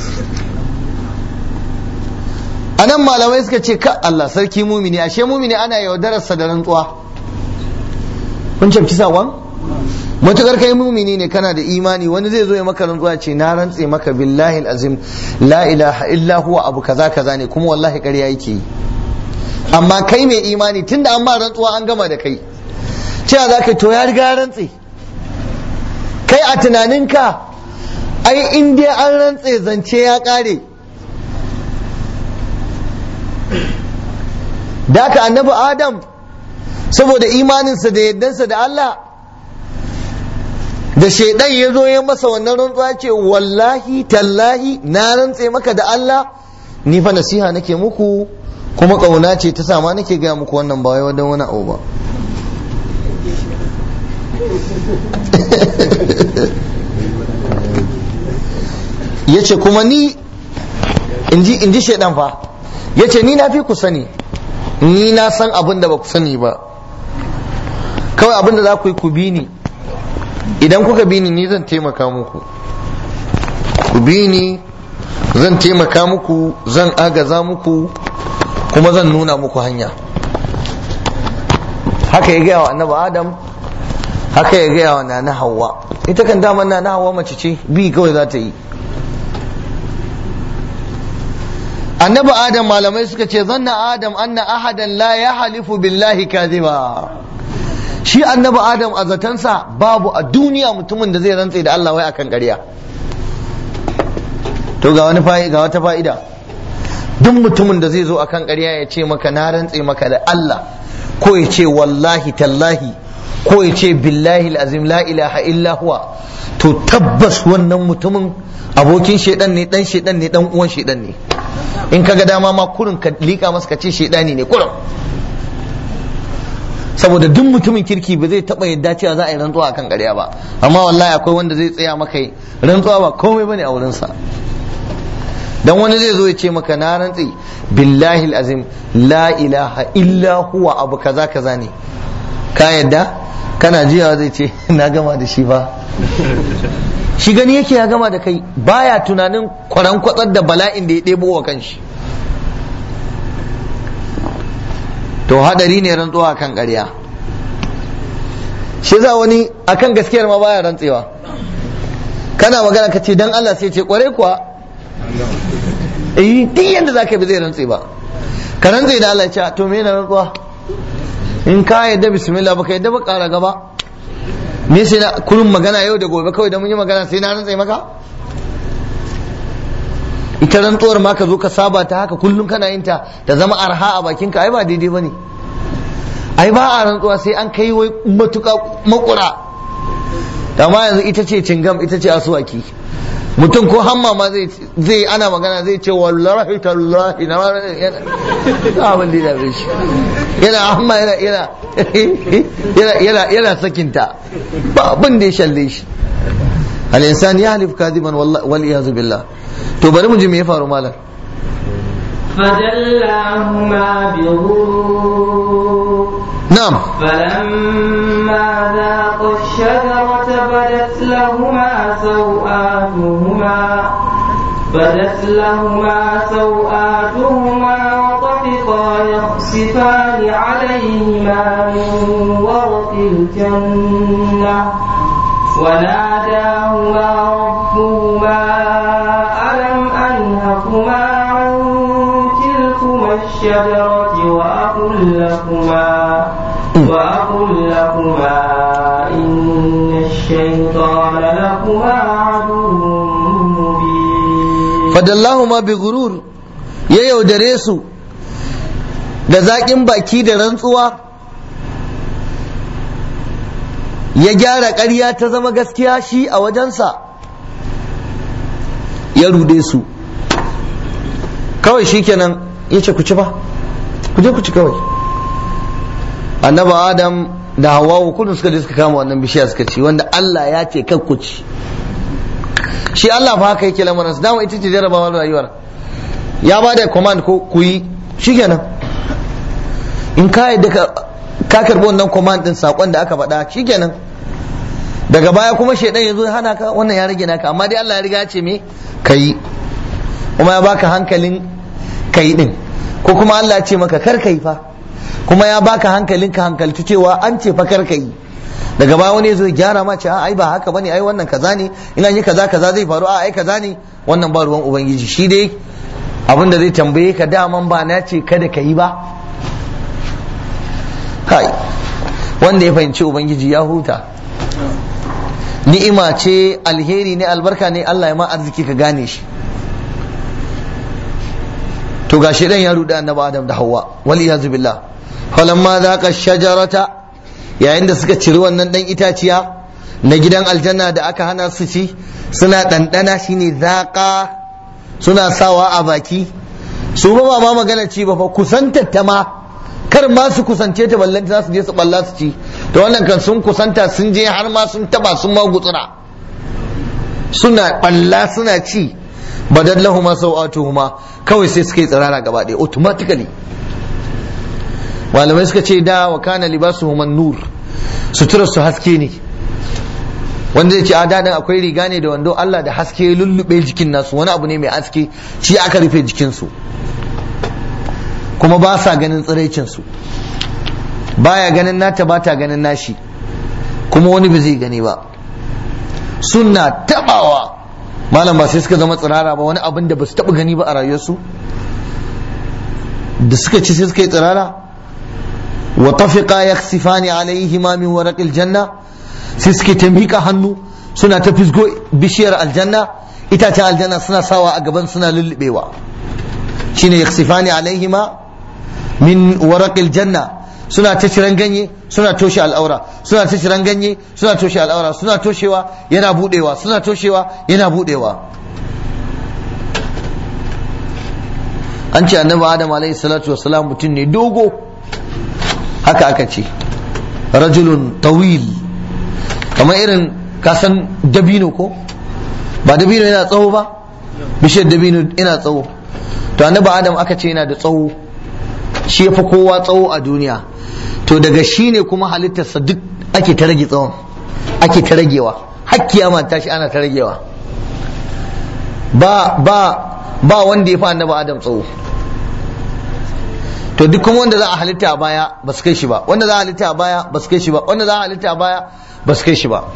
Speaker 1: anan malamai suka ce ka Allah sarki mumini ashe mumini ana yaudararsa da rantsuwa kun cafki sawan matukar kai mumini ne kana da imani wani zai zo ya maka rantsuwa ce na rantse maka billahi azim la ilaha illa huwa abu kaza kaza ne kuma wallahi ƙarya yake yi amma kai mai imani tunda an ba rantsuwa an gama da kai cewa za ka to ya riga rantse kai a tunaninka ai in dai an rantse zance ya ƙare da ka annabi adam saboda imaninsa da yaddansa da Allah da shaidan ya zo ya masa wannan rantsuwa ce wallahi tallahi na rantse maka da Allah ni fa nasiha nake muku kuma ƙauna ce ta sama nake gaya muku wannan ba wai wadan wani abu ba ya ce kuma ni in ji shaidan fa ya ce ni na fi ku sani ni na san abin da ba ku sani ba kawai abin da za ku yi ku bi ni idan kuka bi ni ni zan taimaka muku ku bi ni zan taimaka muku zan agaza muku kuma zan nuna muku hanya haka ya gaya wa annabi adam haka ya gaya wa nana hawa ita kan daman nana hawa mace ce bi kawai za ta yi annabi adam malamai suka ce zanna adam anna ahadan la ya halifu billahi kaziba shi annabi adam a zatansa babu a duniya mutumin da zai rantse da Allah wai akan ƙarya to ga wani ga wata fa'ida duk mutumin da zai zo akan ƙarya ya ce maka na rantse maka da Allah ko ya ce wallahi tallahi ko ya ce billahi azim la ilaha illa huwa to tabbas wannan mutumin abokin shedan ne dan shedan ne dan uwan shedan ne in kaga dama ma kurin ka lika masa ka ce shedani ne kurin saboda duk mutumin kirki ba zai taba yadda cewa za a yi rantsuwa akan ƙarya ba amma wallahi akwai wanda zai tsaya maka rantsuwa ba komai bane a wurinsa dan wani zai zo ya ce maka na rantsi billahi azim la ilaha illa huwa abu kaza kaza ne ka yadda kana jiya zai ce na gama da shi ba shi gani yake ya gama da kai baya tunanin kwaran kwatsar da bala'in da ya ɗebo wa kanshi to hadari ne rantsuwa kan ƙarya shi za wani akan gaskiyar ma baya rantsewa kana magana ka ce dan Allah sai ce kware kuwa eh duk yanda zaka bi zai rantse ba ka rantse da Allah ya ce to me na rantsuwa in ka yadda bismillah baka yadda ba ƙara gaba me sai na kullum magana yau da gobe kawai da mun yi magana sai na rantse maka ita rantsuwar ma ka zo ka saba ta haka kullum kana yin ta ta zama arha a bakinka ai ba daidai bane ai ba a rantsuwa sai an kai wai matuƙa makura amma yanzu ita ce cingam ita ce asuwaki mutum ko hamma ma zai zai ana magana zai ce wallahi tallahi na abin da ya shi yana hamma yana yana yana yana yana sakinta ba abin da ya shalle shi al insan ya halif kadiban wal iyazu billah to bari mu ji me ya faru malam
Speaker 2: فدلاهما بغرور
Speaker 1: نعم
Speaker 2: فلما ذاقا الشجرة بدت لهما سوآتهما بدت لهما سوآتهما وطفقا يخصفان عليهما من ورق الجنة وناداهما ربهما ألم أنهكما عن تلكما الشجرة وأقل لكما وأقل لكما إن الشيطان لكما عدو مبين
Speaker 1: fadallahuma bi gurur ya yaudare su da zaƙin baki da rantsuwa ya gyara ƙarya ta zama gaskiya shi a wajensa ya rude su kawai shikenan ya ce ku ci ba ku je ku ci kawai annabi adam da hawa kullum suka je suka kama wannan bishiya suka ci wanda Allah ya ce kar ku ci shi Allah fa haka yake lamarin su dama ita ce jarabawar rayuwar ya ba da command ko ku yi shikenan in ka yadda ka karbi wannan command din sakon da aka faɗa shikenan daga baya kuma shaidan ya zo ya hana ka wannan ya rage naka amma dai Allah ya riga ya ce me kayi kuma ya baka hankalin kayi din ko kuma Allah ya ce maka kar kai fa kuma ya baka hankalin ka hankalci cewa an ce fa kar kai daga baya wani zo ya gyara ma ce a ai ba haka bane ai wannan kaza ne in an yi kaza kaza zai faru a ai kaza ne wannan ba ruwan ubangiji shi dai abin da zai tambaye ka daman ba na ce kada ka yi ba kai wanda ya fahimci ubangiji ya huta ni'ima ce alheri ne albarka ne Allah ya ma arziki ka gane shi to ga shedan ya ruda annabi Adam da Hawwa wal iyazu billah falamma zaqa shajarata yayin da suka ciri wannan dan itaciya na gidan aljanna da aka hana su ci suna ɗanɗana shine zaqa suna sawa a baki su ba ma magana ci ba fa kusantar ta ma kar ma su kusance ta ballanta za su je su balla su ci to wannan kan sun kusanta sun je har ma sun taba sun ma gutsura suna balla suna ci badal lahuma sau'atuhuma kawai sai suka yi tsirara gaba ɗaya automatically malamai suka ce da wa kana libasuhum nur sutura su haske ne wanda zai ce a daɗin akwai riga ne da wando Allah da haske ya lullube jikin nasu wani abu ne mai haske shi aka rufe jikinsu kuma ba sa ganin tsiraicinsu baya ganin nata ba ta ganin nashi kuma wani ba zai gani ba suna tabawa malam ba sai suka zama tsirara ba wani abin da ba su taba gani ba a rayuwarsu da suka ci sai suka yi tsirara wa tafiqa yaksifani alaihima min waraqil janna sai suke ta miƙa hannu suna ta fisgo bishiyar aljanna itacen aljanna suna sawa a gaban suna lullubewa shine yaksifani alaihima min waraqil janna suna ta ciran ganye suna toshe al'aura suna ta ciran ganye suna toshe al'aura suna toshewa yana budewa suna toshewa yana budewa an ce annabi adam alaihi salatu wassalam mutum ne dogo haka aka ce rajulun tawil kamar irin kasan dabino ko ba dabino yana tsawo ba bishiyar dabino yana tsawo to annabi adam aka ce yana da tsawo shi ya fi kowa tsawo a duniya to daga shi ne kuma halittarsa duk ake ta rage tsawon ake ta ragewa hakkiya ma tashi ana ta ragewa ba ba ba wanda ya fi annabi adam tsawo to duk kuma wanda za a halitta a baya ba su kai shi ba wanda za a halitta a baya ba su kai shi ba wanda za a halitta a baya ba su kai shi ba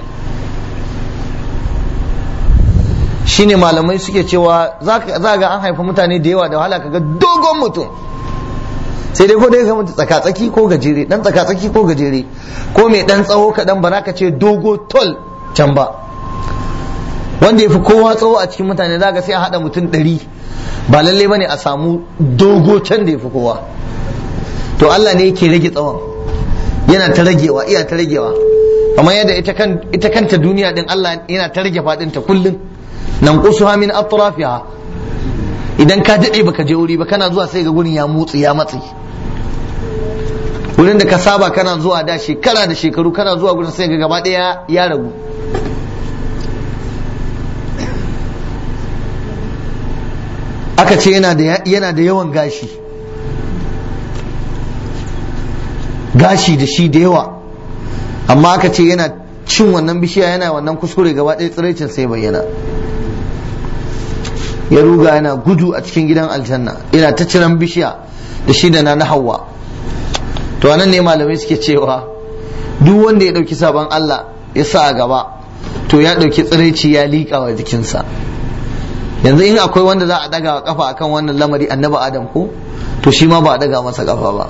Speaker 1: shine malamai suke cewa za ga an haifa mutane da yawa da wahala kaga dogon mutum sai dai ko dai ka mutu tsakatsaki ko gajere dan tsakatsaki ko gajere ko mai dan tsawo kaɗan ba ka ce dogo tol can ba wanda ya fi kowa tsawo a cikin mutane za ga sai a haɗa mutum ɗari ba lalle bane a samu dogo can da ya fi kowa to Allah ne yake rage tsawon yana ta ragewa iya ta ragewa kamar yadda ita kanta duniya din Allah yana ta rage faɗinta kullum nan kusuha min atrafiha idan ka daɗe baka je wuri ba kana zuwa sai ga gurin ya motsi ya matsi wurin da ka saba kana zuwa da shekara da shekaru kana zuwa gurin sai ga gaba ɗaya ya ragu aka ce yana da yawan gashi gashi da shi da yawa amma aka ce yana cin wannan bishiya yana wannan kuskure gaba ɗaya tsiraicin sai bayyana ya ruga yana gudu a cikin gidan aljanna yana ta ciran bishiya da shi da na hawa to anan ne malamai suke cewa duk wanda ya ɗauki sabon Allah ya sa a gaba to ya ɗauki tsiraici ya liƙa wa jikinsa yanzu in akwai wanda za a daga kafa akan wannan lamari annabi adam ko to shi ma ba a daga masa kafa ba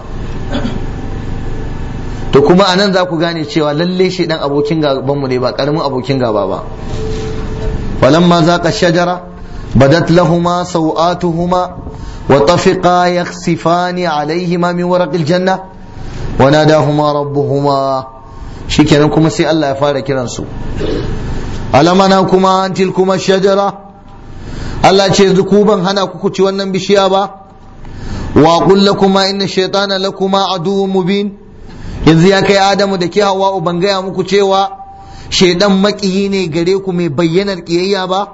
Speaker 1: to kuma anan za ku gane cewa lalle shi dan abokin gaban mu ne ba karamin abokin gaba ba falamma zaqa shajara badat lahuma sawatuhuma wa tafiqa yakhsifani alayhima min waraqil janna wa nadahuma rabbuhuma shikenan kuma sai Allah ya fara kiransu alamana kuma tilkuma shajara Allah ce yanzu ku ban hana ku ci wannan bishiya ba wa qul lakuma inna shaytana lakuma aduwwun mubin yanzu ya kai Adamu da ke Hawwa ban gaya muku cewa shaidan makiyi ne gare ku mai bayyanar kiyayya ba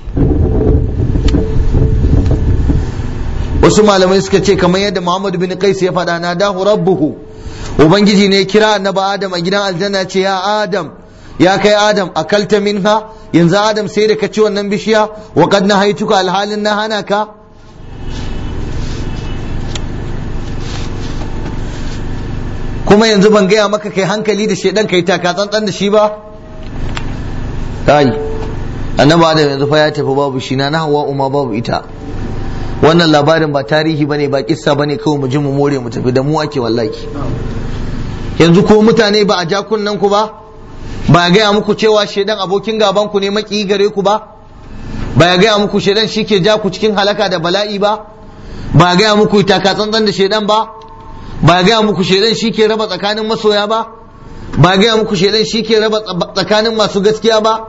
Speaker 1: wasu malamai suka ce kamar yadda Muhammad bin Qais ya faɗa na dahu rabbuhu ubangiji ne kira annabi Adam a gidan aljanna ce ya Adam ya kai Adam akalta minha yanzu Adam sai da ka ci wannan bishiya wa qad nahaituka alhalin na hana ka kuma yanzu ban gaya maka kai hankali da shedan kai taka tsantsan da shi ba kai annabi Adam yanzu fa ya tafi babu shi na hawa umma babu ita wannan labarin ba tarihi bane ba kissa bane kawai mu ji mu more mu tafi da mu ake wallahi yanzu ko mutane ba a ja kunnen ku ba ba ya gaya muku cewa shedan abokin gaban ku ne maki gare ku ba ba ya gaya muku shedan shi ke ja ku cikin halaka da bala'i ba ba ya gaya muku taka tsantsan da shedan ba ba ya gaya muku shedan shi ke raba tsakanin masoya ba ba ya gaya muku shedan shi ke raba tsakanin masu gaskiya ba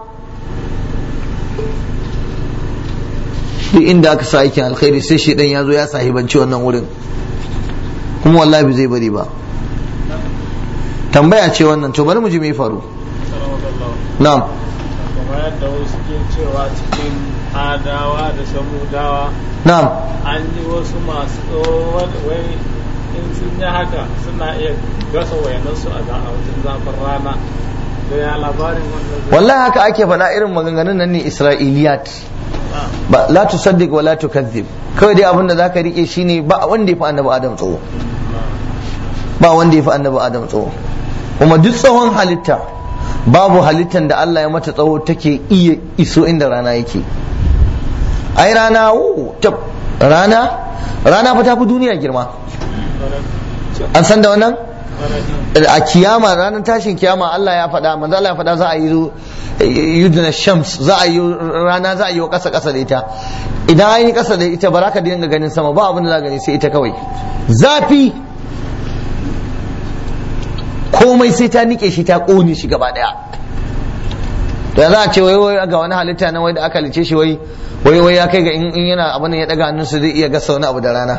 Speaker 1: duk inda aka sa aikin alkhairi sai shedan ya zo ya sahibanci wannan wurin kuma wallahi bai zai bari ba tambaya ce wannan to bari mu ji me faru na'am
Speaker 3: kamar yadda wasu ke cewa cikin adawa da samudawa
Speaker 1: na'am
Speaker 3: an yi wasu masu wai in sun yi haka suna iya gasa wayanansu a wajen zafin rana da ya labarin wannan
Speaker 1: wallahi haka ake faɗa irin maganganun nan ne isra'iliyat ba la tusaddiq wa la tukadhib kawai dai abin da zaka rike shine ba wanda ya fi annabi adam tsawo ba wanda ya fi annabi adam tsawo kuma duk tsawon halitta babu halittan da Allah ya mata tsawo take iya iso inda rana yake ai rana wo tab rana rana fa ta fi duniya girma an san da wannan a kiyama ranar tashin kiyama Allah ya faɗa manzo Allah ya faɗa za a yi yudna shams za a yi rana za a yi wa ƙasa ƙasa da ita idan an yi ƙasa da ita ba za ka dinga ganin sama ba abin da za gani sai ita kawai zafi komai sai ta nike shi ta ƙone shi gaba ɗaya da za a ce wai wai ga wani halitta na wai da aka lice shi wai wai wai ya kai ga in yana abin ya daga hannunsa zai iya gasa wani abu da rana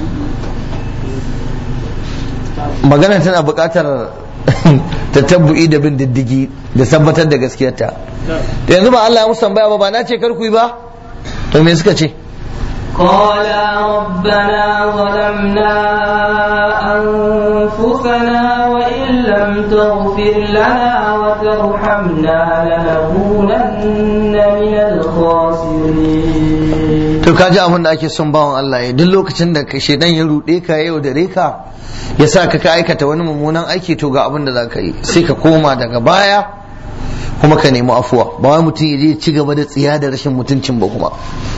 Speaker 1: magana tana buƙatar tatabbu'i da bin diddigi da tabbatar da gaskiyarta da yanzu ba Allah ya musu tambaya ba ba na ce kar ku yi ba to me suka ce
Speaker 2: قالا ربنا ظلمنا أنفسنا وإن لم تغفر لنا وترحمنا لنكونن من الخاسرين
Speaker 1: to kaji abin da ake son bawan Allah ya duk lokacin da ka shedan ya ruɗe ka yau da reka ya sa ka ka aikata wani mummunan aiki to ga abin da za ka yi sai ka koma daga baya kuma ka nemi afuwa ba wai mutum ya je ci gaba da tsiya da rashin mutuncin ba kuma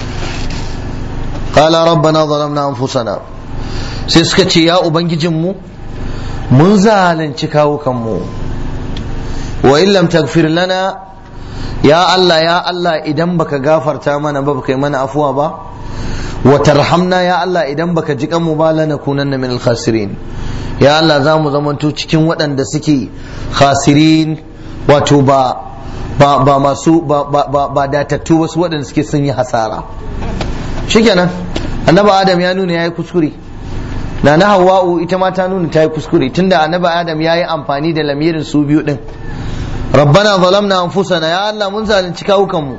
Speaker 1: qala rabbana zalamna anfusana sai suka ce ya ubangijinmu mun zalunci kawukanmu wa in lam taghfir lana ya Allah ya Allah idan baka gafarta mana ba baka yi mana afuwa ba wa tarhamna ya Allah idan baka ji kanmu ba lanakunanna min al-khasirin ya Allah za mu zamanto cikin waɗanda suke khasirin wato ba ba ba masu ba ba ba, ba datattu wasu waɗanda suke sun yi hasara shikenan annabi adam ya nuna yayi kuskure na na hawa'u ita ma ta nuna ta yi kuskure tunda annabi adam ya yi amfani da lamirin su biyu din rabbana zalamna anfusana ya Allah mun zalunci kawukanmu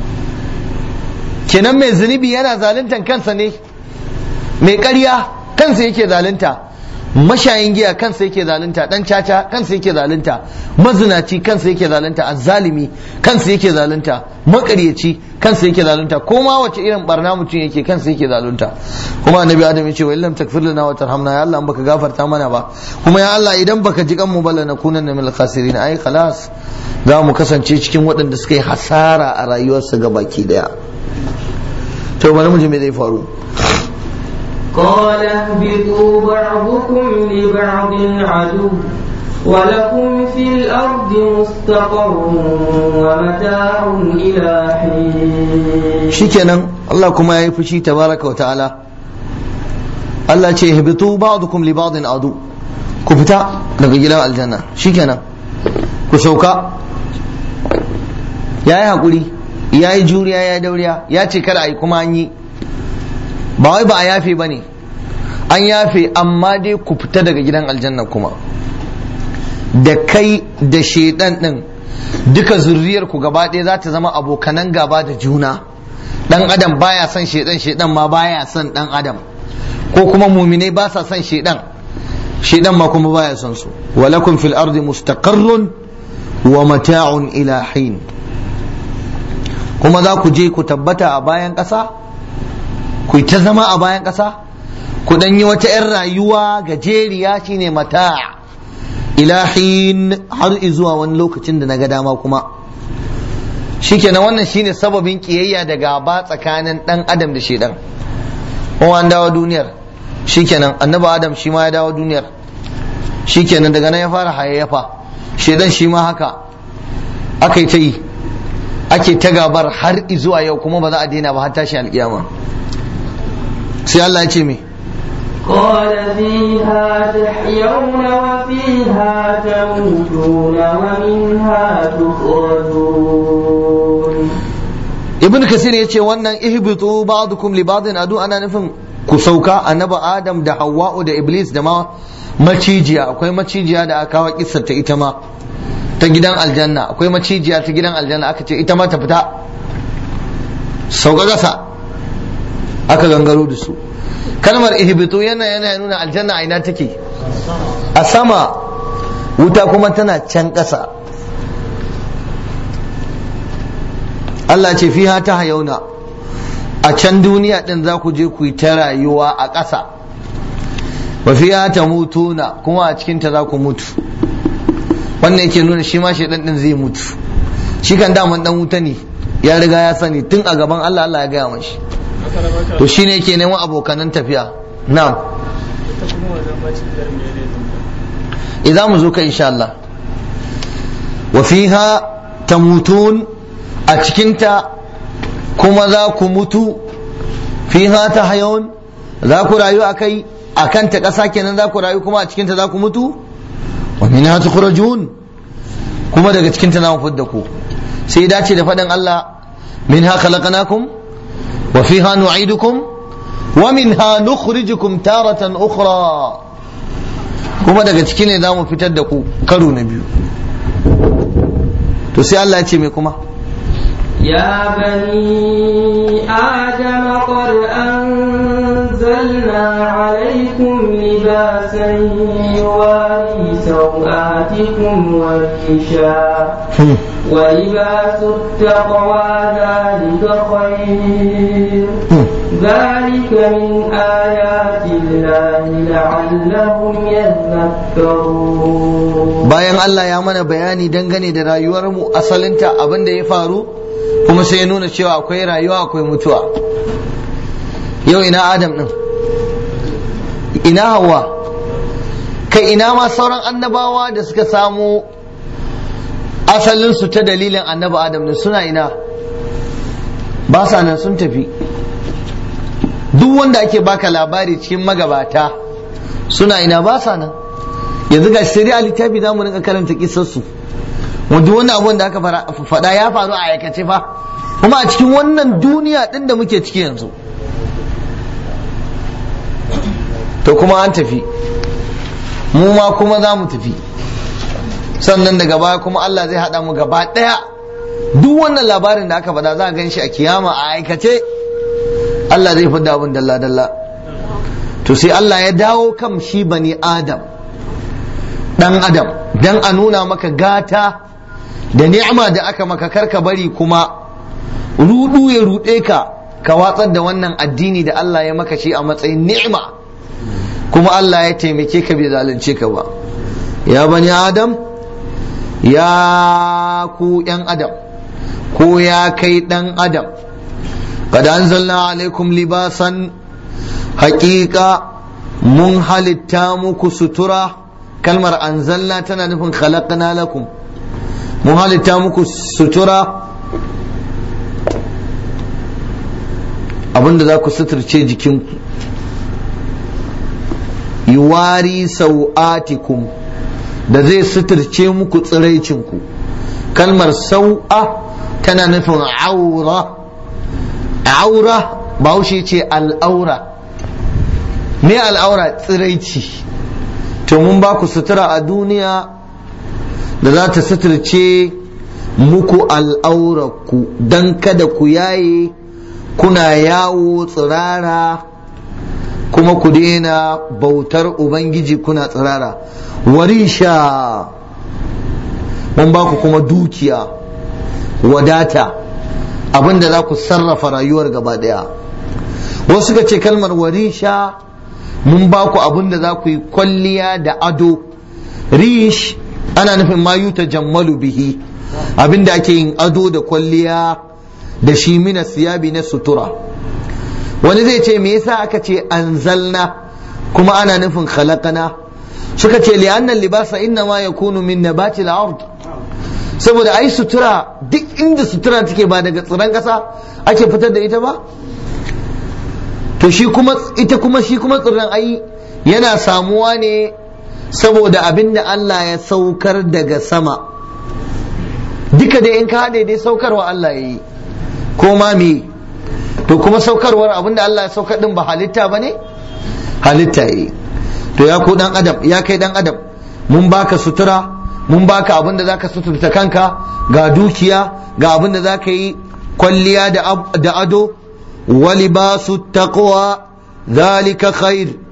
Speaker 1: kenan mai zunubi yana zaluntan kansa ne mai ƙarya kansa yake zalunta mashayin giya kansa yake zalunta dan caca kansa yake zalunta mazinaci kansa yake zalunta azzalimi kansa yake zalunta makaryaci kansa yake zalunta ko ma wace irin barna mutum yake kansa yake zalunta kuma annabi adam yace wa illam takfir lana wa tarhamna ya Allah baka gafarta mana ba kuma ya Allah idan baka ji kan mu balla na kunanna min khasirin ai khalas za mu kasance cikin waɗanda suka yi hasara a rayuwarsa ga baki daya to bari mu ji me zai faru
Speaker 2: قال اهبطوا بعضكم لبعض عدو ولكم في الأرض مستقر ومتاع إلى حين
Speaker 1: shikenan Allah kuma ya yi fushi tabaraka wa ta'ala Allah ce ihbitu ba'dukum li ba'din adu ku fita daga gidan aljanna shikenan ku sauka yayi hakuri ya yi juriya ya dauriya ya ce kada a yi kuma an yi ba wai ba a yafe ba ne an yafe amma dai ku fita daga gidan aljanna kuma da kai da shaidan din duka zurriyar ku gaba ɗaya za ta zama abokanan gaba da juna dan adam baya son shaidan shaidan ma baya son dan adam ko kuma muminai ba sa son shaidan shaidan ma kuma baya son su walakum fil ardi mustaqarrun wa mata'un ila hin kuma za ku je ku tabbata a bayan ƙasa ku ta zama a bayan ƙasa ku dan yi wata 'yan rayuwa gajeriya shine mata ilahin har zuwa wani lokacin da na ga dama kuma shikenan wannan shine sababin kiyayya da gaba tsakanin dan adam da shedan kuma an dawo duniyar shikenan annabi adam shi ma ya dawo duniyar shikenan daga nan ya fara hayayyafa shedan shi ma haka aka yi ta yi ake ta gabar har zuwa yau kuma ba za a daina ba har tashi alkiyama sai Allah ya ce me
Speaker 2: قال فيها تحيون وفيها تموتون ومنها تخرجون
Speaker 1: ibn kasir ya ce wannan ihbitu ba'dukum li ba'din adu ana nufin ku sauka annabi adam da hawwa'u da iblis da ma macijiya akwai macijiya da aka kawo kissar ta ita ma ta gidan aljanna akwai macijiya ta gidan aljanna aka ce ita ma ta fita sauka gasa aka gangaro da su kalmar ihbitu yana yana nuna aljanna a ina take a sama wuta kuma tana can ƙasa Allah ce fiha ta hayauna a can duniya din za ku je ku yi ta rayuwa a ƙasa wa fiha ta mutuna kuma a cikinta za ku mutu wannan yake nuna shi ma shaidan din zai mutu shi kan daman dan wuta ne ya riga ya sani tun a gaban Allah Allah ya gaya mashi to shine yake neman abokanan tafiya na'am
Speaker 3: ita kuma wannan macijiyar mene ne
Speaker 1: idan mu zo ka insha Allah wa fiha tamutun a cikinta kuma za ku mutu fiha ta hayon za ku rayu a kai a kanta ƙasa kenan za ku rayu kuma a cikinta za ku mutu wa minha tukhrajun kuma daga cikinta za mu fidda ku sai dace da faɗin Allah minha khalaqnakum wa fiha nu'idukum wa minha nukhrijukum taratan ukhra kuma daga ciki ne za mu fitar da ku karo na biyu to sai Allah ya ce mai kuma
Speaker 2: يا بني آدم قد أنزلنا عليكم لباسا يواري سوآتكم وريشا ولباس التقوى ذلك خير ذلك من آيات الله لعلهم يذكرون
Speaker 1: bayan Allah ya mana bayani dangane da rayuwarmu asalinta abin da ya faru kuma sai ya nuna cewa akwai rayuwa akwai mutuwa yau ina adam din ina hawa kai ina ma sauran annabawa da suka samu asalinsu ta dalilin annabi adam din suna ina ba sa nan sun tafi duk wanda ake baka labari cikin magabata suna ina ba sa nan yanzu ga sai a littafi za mu rinka karanta kisarsu wanda wani abun da aka faɗa ya faru a aikace fa kuma a cikin wannan duniya ɗin da muke ciki yanzu to kuma an tafi mu ma kuma za mu tafi sannan daga baya kuma Allah zai haɗa mu gaba ɗaya duk wannan labarin da aka faɗa za a gan shi a kiyama a aikace Allah zai fi abin dalla-dalla to sai Allah ya dawo kan shi bani adam dan adam dan a nuna maka gata da ni'ima da aka maka karka bari kuma rudu ya rude ka ka watsar da wannan addini da Allah ya maka shi a matsayin ni'ima kuma Allah ya taimake ka bai zalunce ka ba ya bani adam ya ku yan adam ko ya kai dan adam قد أنزلنا عليكم libasan haƙiƙa mun halitta muku sutura kalmar anzalna tana nufin khalaqna lakum mun halitta muku sutura abinda za ku suturce jikinku yuwari sau'atikum da zai suturce muku tsiraicinku kalmar sau'a tana nufin aura aura bahaushe ce al'aura me al'aura tsiraici to mun ba ku sutura a duniya da za ta suturce muku al'aurarku don kada ku yaye kuna yawo tsirara kuma ku daina bautar ubangiji kuna tsirara warisha mun ba ku kuma dukiya wadata abinda za ku sarrafa rayuwar gaba daya wasu suka ce kalmar warisha mun ba ku abinda za ku yi kwalliya da ado rish ana nufin mayu ta jammalu bihi abinda ake yin ado da kwalliya da shi mina siyabi na sutura wani zai ce me yasa aka ce anzalna kuma ana nufin khalaqana suka ce li'annan libasa inna ma yakunu min nabati al-ard saboda ai sutura duk inda sutura take ba daga tsiran kasa ake fitar da ita ba to shi kuma ita kuma shi kuma tsirran ai yana samuwa ne saboda abin da Allah ya saukar daga sama duka dai in ka haɗe dai saukarwa Allah ya yi ko ma me to kuma saukarwar abin da Allah ya saukar din ba halitta ba ne halitta ya yi to ya ku dan adam ya kai dan adam mun baka sutura mun baka abin da zaka suturta kanka ga dukiya ga abin da zaka yi kwalliya da ado wa libasu taqwa zalika khair